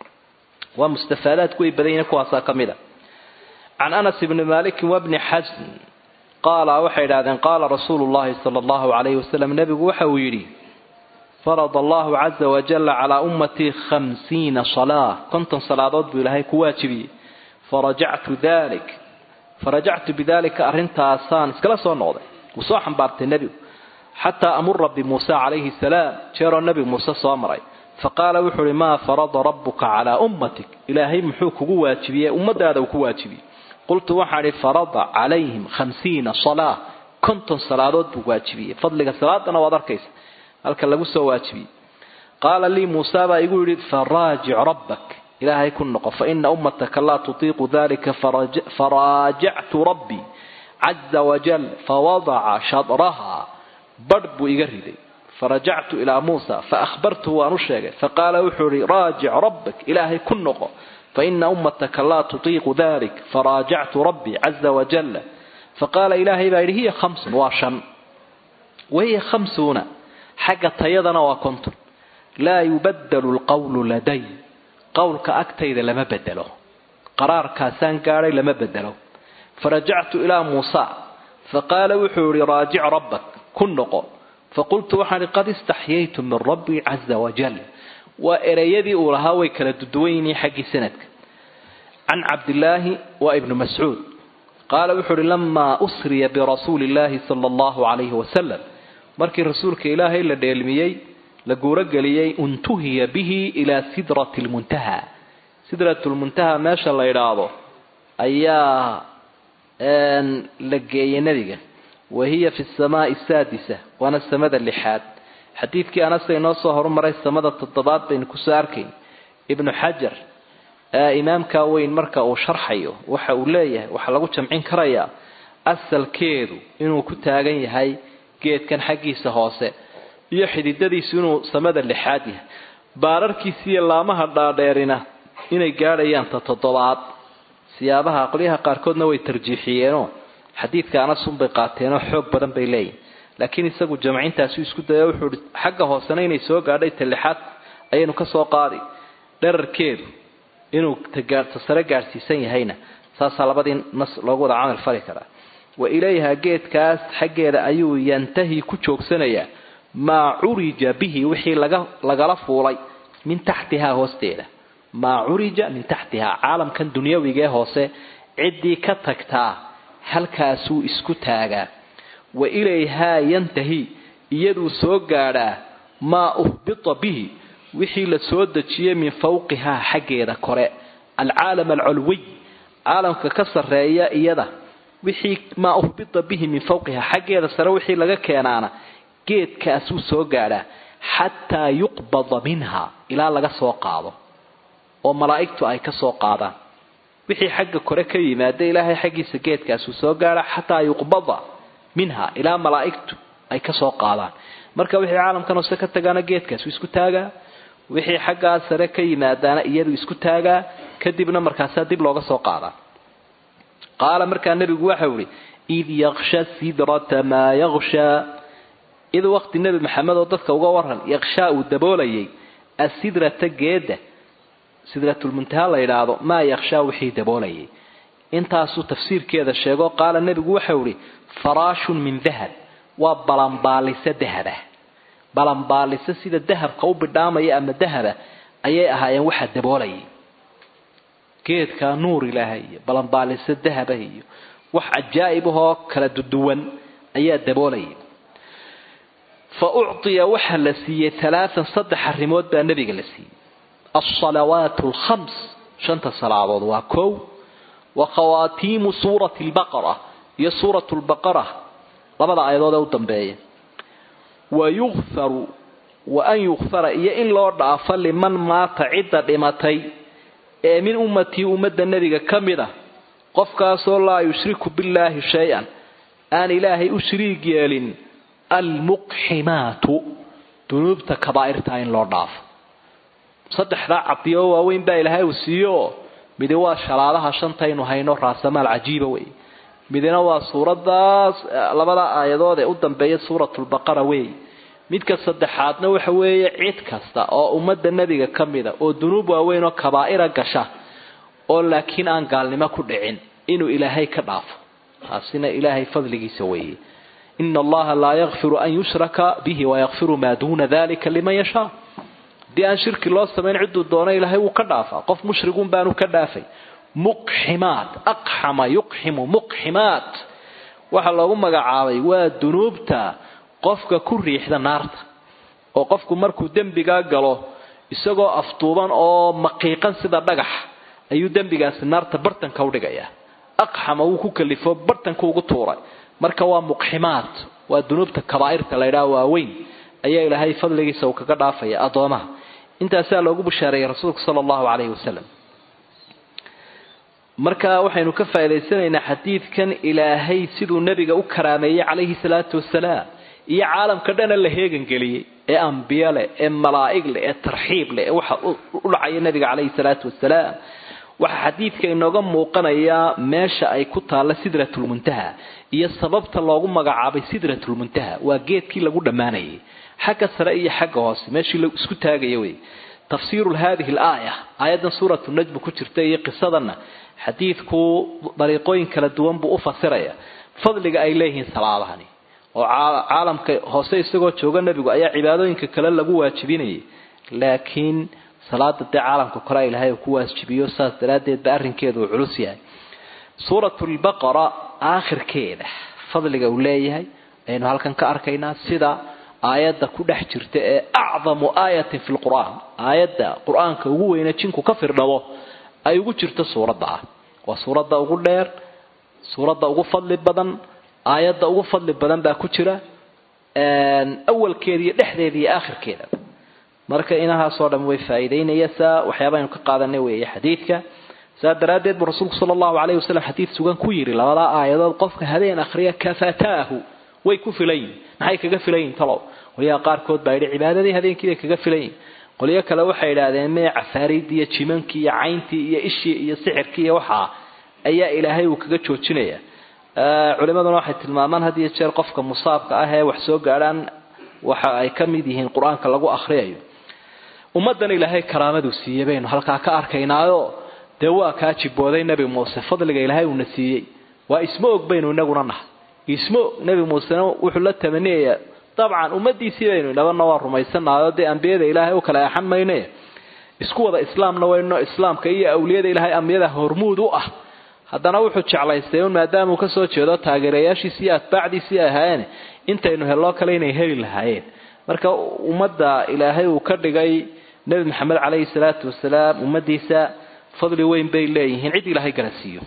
[SPEAKER 1] waa mustafaadaadku way badan yihiin kuwaasaa ka mid a can anas bni malikin wabni xasn qaala waxay idhahdeen qaala rasuulu llahi sala allahu calayhi wasalam nebigu waxa uu yidhi farada allahu caza wajalla calaa ummatii khamsiina salaa konton salaadood buu ilaahay ku waajibiyey farajactu dalik farajactu bidalika arrintaasaan iskala soo noqday wuu soo xambaartay nebigu xataa amura bimuuse calayhi salaam jeeroo nebi muuse soo maray faqaala wuxuu uhi maa farada rabbuka calaa ummatik ilaahay muxuu kugu waajibiyey ummadaada uu ku waajibiyey qultu waxaan idhi farada calayhim khamsiina salaa konton salaadood buu waajibiyey fadliga salaadana waad arkaysa halka lagu soo waajibiyey qaala lii muusa baa igu yidhi faraajic rabbak ilaahay ku noqo faina ummataka laa tutiiqu dalika faraajactu rabbii caza wajal fawadaca shadraha badh buu iga riday farajactu ilaa muusa faahbartuhu waan u sheegay faqaala wuxuu ihi raajic rabbak ilaahay ku noqo faina ummataka laa tutiiqu dalik faraajactu rabbii caza wajalla faqaala ilaahay baa yidhi hiya khamsun waa shan wahiya khamsuuna xagga tayadana waa konton laa yubadalu lqawlu laday qowlka agtayda lama bedelo qaraarkaasaan gaadhay lama bedelo farajactu ilaa muusa faqaala wuxuu yihi raajic rabbak ku noqo faqultu waxaan ihi qad istaxyaytu min rabbii caza wajal waa ereyadii uu lahaa way kala duduwan yihiin xaggii sanadka can cabdillaahi waa ibnu mascuud qaala wuxuu uhi lamaa usriya birasuuli illaahi sala allahu calayhi wasalam markii rasuulka ilaahay la dheelmiyey la guurogeliyey untuhiya bihi ilaa sidrati lmuntaha sidratulmuntaha meesha la idhaahdo ayaa la geeyey nebiga wa hiya fi samaai saadisa waana samada lixaad xadiidkii anasa inoo soo horumaray samada toddobaad baynu kusoo arkayn ibnu xajar imaamka weyn marka uu sharxayo waxa uu leeyahay waxaa lagu jamcin karayaa asalkeedu inuu ku taagan yahay geedkan xaggiisa hoose iyo xididadiisu inuu samada lixaad yahay baararkiisa iyo laamaha dhaadheerina inay gaadhayaan ta toddobaad siyaabaha qolyaha qaarkoodna way tarjiixiyeenoo xadiidka anasunbay qaateenoo xoog badan bay leeyihin laakiin isagu jamcintaasu isku daya wuxuu i xagga hoosena inay soo gaadhay ta lixaad ayaynu ka soo qaadi dherarkeedu inuu ta sare gaadhsiisan yahayna saasaa labadii nas loogu wada camal fali karaa wa ilayha geedkaas xaggeeda ayuu yantahi ku joogsanayaa maa curija bihi wixii laga lagala fuulay min taxtihaa hoosteeda maa curija min taxtihaa caalamkan dunyawigee hoose ciddii ka tagtaa halkaasuu isku taagaa wa ilayhaa yantahi iyaduu soo gaadhaa maa uhbita bihi wixii la soo dejiyey min fawqihaa xaggeeda kore alcaalam alculwiy caalamka ka sarreeya iyada wixii maa uhbita bihi min fawqihaa xaggeeda sare wixii laga keenaana geedkaasuu soo gaadhaa xataa yuqbada minha ilaa laga soo qaado oo malaa'igtu ay ka soo qaadaan wixii xagga kore ka yimaada ilaahay xaggiisa geedkaasuu soo gaadha xataa yuqbada minha ilaa malaa'igtu ay ka soo qaadaan marka wixii caalamkan hoose ka tagaana geedkaasuu isku taagaa wixii xaggaa sare ka yimaadaana iyadu isku taagaa kadibna markaasaa dib looga soo qaadaa qaala markaa nebigu waxau ihi id yaksha sidrata maa yakshaa id waqti nebi maxamed oo dadka uga waran yakshaa uu daboolayay asidrata geeda sidratulmuntaha la yidhaahdo maa yakshaa wixii daboolayay intaasuu tafsiirkeeda sheego qaala nebigu waxau ihi faraashun min dahab waa balanbaaliso dahabah balanbaaliso sida dahabka u bidhaamaya ama dahaba ayay ahaayeen waxaa daboolayay geedka nuur ilaahay iyo balanbaaliso dahaba iyo wax cajaa'ib ahoo kala duduwan ayaa daboolayay fa ucطiya waxaa la siiyey alaaan saddex arrimood baa nebiga la siiyey alsalawaat alkhams shanta salaadood waa kow wa khawaatiimu suurati lbaqara iyo suurat lbaqara labada aayadood ee u dambeeya wa yukfaru wa an yukfara iyo in loo dhaafo liman maata cidda dhimatay ee min ummatii ummadda nebiga ka mid a qofkaasoo laa yushriku billaahi shay-an aan ilaahay u shariig yeelin almuqximaatu dunuubta kabaa'irtaa in loo dhaafo saddexdaa cabdiyo waaweyn baa ilaahay uu siiyo midi waa shalaadaha shantaynu hayno raasamaal cajiiba wey midina waa suuradaas labada aayadood ee u dambeeya suuratulbaqara wey midka saddexaadna waxa weeye cid kasta oo ummadda nebiga ka mida oo dunuub waaweyn oo kabaa'ira gasha oo laakiin aan gaalnimo ku dhicin inuu ilaahay ka dhaafo taasina ilaahay fadligiisa weeye ina allaha laa yakfiru an yushraka bihi wayakfiru maa duuna dalika liman yashaa haddii aan shirki loo samayn ciduu doono ilaahay wuu ka dhaafaa qof mushrigun baanu ka dhaafay muqximaat aqxama yuqximu muqximaat waxaa loogu magacaabay waa dunuubta qofka ku riixda naarta oo qofku markuu dembigaa galo isagoo afduuban oo maqiiqan sida dhagax ayuu dembigaasi naarta bartanka udhigayaa aqxama wuu ku kalifo bartanka ugu tuuray marka waa muqximaat waa dunuubta kabaa'irta la ydhaha waaweyn ayaa ilaahay fadligiisa uu kaga dhaafaya addoomaha intaasaa loogu bashaareeyey rasuulka sala allahu calayhi wasalam marka waxaynu ka faa'idaysanaynaa xadiidkan ilaahay siduu nebiga u karaameeyey calayhi salaatu wasalaam iyo caalamka dhana la heegangeliyey ee ambiye leh ee malaa'ig leh ee tarxiib leh ee waxa u dhacaya nebiga calayhi salaatu wasalaam waxaa xadiidka inooga muuqanayaa meesha ay ku taalla sidratulmuntaha iyo sababta loogu magacaabay sidratulmuntaha waa geedkii lagu dhammaanayay xagga sare iyo xagga hoose meeshii la isku taagaya wey tafsiiru hadihi alaaya aayaddan suuratu najmu ku jirta iyo qisadanna xadiidku dariiqooyin kala duwan buu u fasiraya fadliga ay leeyihiin salaadahani oo caalamka hoose isagoo jooga nebigu ayaa cibaadooyinka kale lagu waajibinayay laakiin salaada dee caalamka kore ilaahay uu ku waajibiyo saas daraaddeed ba arrinkeedu uu culus yahay suuratu lbaqara aakhirkeeda fadliga uu leeyahay ayaynu halkan ka arkaynaa sida aayadda ku dhex jirta ee acdamu aayatin fi lqur'aan aayadda qur-aanka ugu weyne jinku ka firdhabo ay ugu jirto suuradda ah waa suuradda ugu dheer suuradda ugu fadli badan aayadda ugu fadli badan baa ku jira awalkeeda iyo dhexdeeda iyo aakhirkeeda marka inahaasoo dhan way faa'iidaynaysaa waxyaaba aynu ka qaadanay weeye xadiidka saa daraaddeed buu rasuulku sala allahu calayhi wasalam xadiid sugan ku yidhi labadaa aayadood qofka habeen akhriya kafataahu way ku filan yihin maxay kaga filan yihin talow qolyaha qaarkood baa yidhi cibaadadii habeenkii bay kaga filan yihin qolyo kale waxay idhaahdeen mee cafaariidii iyo jimankii iyo cayntii iyo ishii iyo sixirkii iyo waxaa ayaa ilaahay uu kaga joojinaya culimaduna waxay tilmaamaan had iyo jeer qofka musaabka ah ee wax soo gaadhaan waxa ay ka mid yihiin qur-aanka lagu akhriyayo ummaddan ilaahay karaamadu siiyey baynu halkaa ka arkaynaayo dee waa kaa jibooday nebi muuse fadliga ilaahay uuna siiyey waa isma og baynu inaguna nahay isma og nebi muusena wuxuu la tamaniyayaa dabcan ummadiisii baynu inabana waa rumaysanaayoo dee ambiyada ilaahay u kala eexan mayne isku wada islaamna wayno islaamka iyo awliyada ilaahay ambiyada hormuud u ah haddana wuxuu jeclaystay un maadaamauu kasoo jeedo taageerayaashiisi iyo atbaacdiisii ahaayeen intaynu helloo kale inay heli lahaayeen marka ummadda ilaahay uu ka dhigay nebi maxamed caleyhi salaatu wasalaam ummadiisa fadli weyn bay leeyihiin cid ilaahay garansiiyo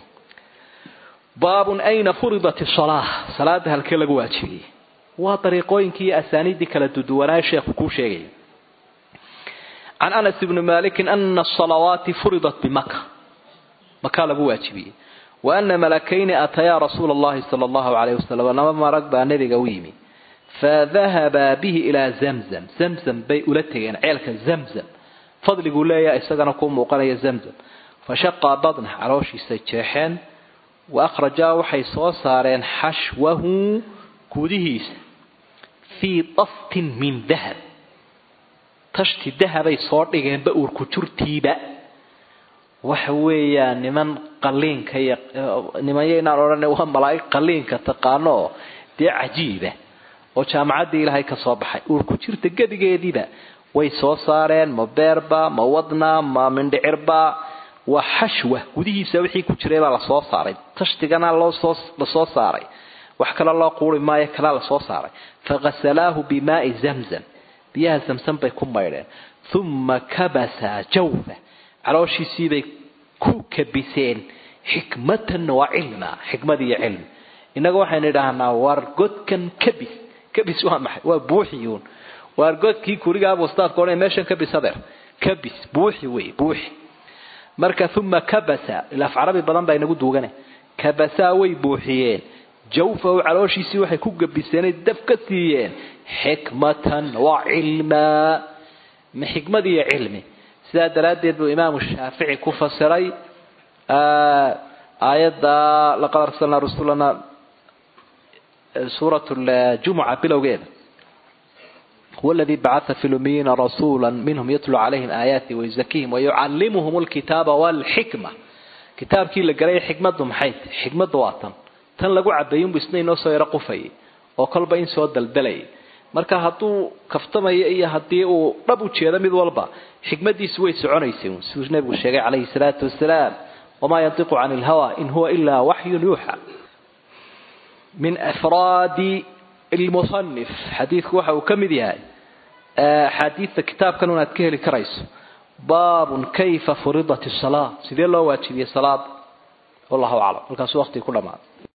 [SPEAKER 1] baabun ayna furidat salaa salaada halkee lagu waajibiyey waa dariiqooyinkii iyo asaaniiddii kala duduwanaayo sheekhu kuu sheegaya can anas ibni malikin ana asalawaati furidat bimaka makaa lagu waajibiyey wa ana malakayni atayaa rasuula allahi sala allahu calayh wasalam laba marag baa nebiga u yimi fadahabaa bihi ilaa zamzam zamzam bay ula tegeen ceelka zamzam fadliguu leeyaha isagana ku muuqanaya zamzam fashaqaa badna calooshiisay jeexeen wa akhrajaa waxay soo saareen xashwahu gudihiisa fii daftin min dahab tashti dahabay soo dhigeenba uurku jurtiiba waxa weeyaan niman qaliinka iyo nimanya inaan odhan waa malaa'ig qaliinka taqaano oo dee cajiiba oo jaamacaddii ilaahay ka soo baxay uurku jirta gedigeediiba way soo saareen ma beerba ma wadna ma mindhicirba waa xashwa gudihiisa wixii ku jiray baa lasoo saaray tashtigana loosoo lasoo saaray wax kale loo quuri maayo kalaa lasoo saaray fakasalaahu bimaai zamzam biyaha zamzam bay ku maydheen uma kabasa jawfa calooshiisiibay ku kabiseen xikmatan wa cilma xikmad iyo cilmi innaga waxaynu idhaahnaa waar godkan kabis kabis waa maxay waa buuxiyuun waar godkii kurigaaba ustaadka odhan meeshan kabis adeer kabis buuxi wey buuxi marka uma kabasa ilaaf carabi badan baa inagu duugane kabasaa way buuxiyeen jawfahu calooshiisii waxay ku gabiseenay daf ka siiyeen xikmatan wa cilmaa ma xikmad iyo cilmi sidaa daraaddeed buu imaamu shaafici ku fasiray aayadda laqad arsalnaa rusulana suurat ljumuca bilowgeeda huwa aladii bacaa fi lumiyiina rasuula minhum yatlu calayhim aayaati wayuzakihim wayucallimuhum lkitaaba walxikma kitaabkii la galay xikmaddu maxay tahy xikmaddu waa tan tan lagu cabeeyinbu isna inoo soo yaro qufayay oo kolba in soo daldalayay marka hadduu kaftamayo iyo haddii uu dhab u jeedo mid walba xikmadiisu way soconaysay siduu nabigu sheegay calayhi salaatu wasalaam wamaa yantiqu cani ilhawa in huwa ilaa waxyun yuuxa min afraadi lmusanif xadiidku waxa uu ka mid yahay axaadiidta kitaabkan unaad ka heli karayso baabun kayfa furidat salaa sidee loo waajibiyey salaada wallahu aclam halkaasu waqtigi ku dhamaaday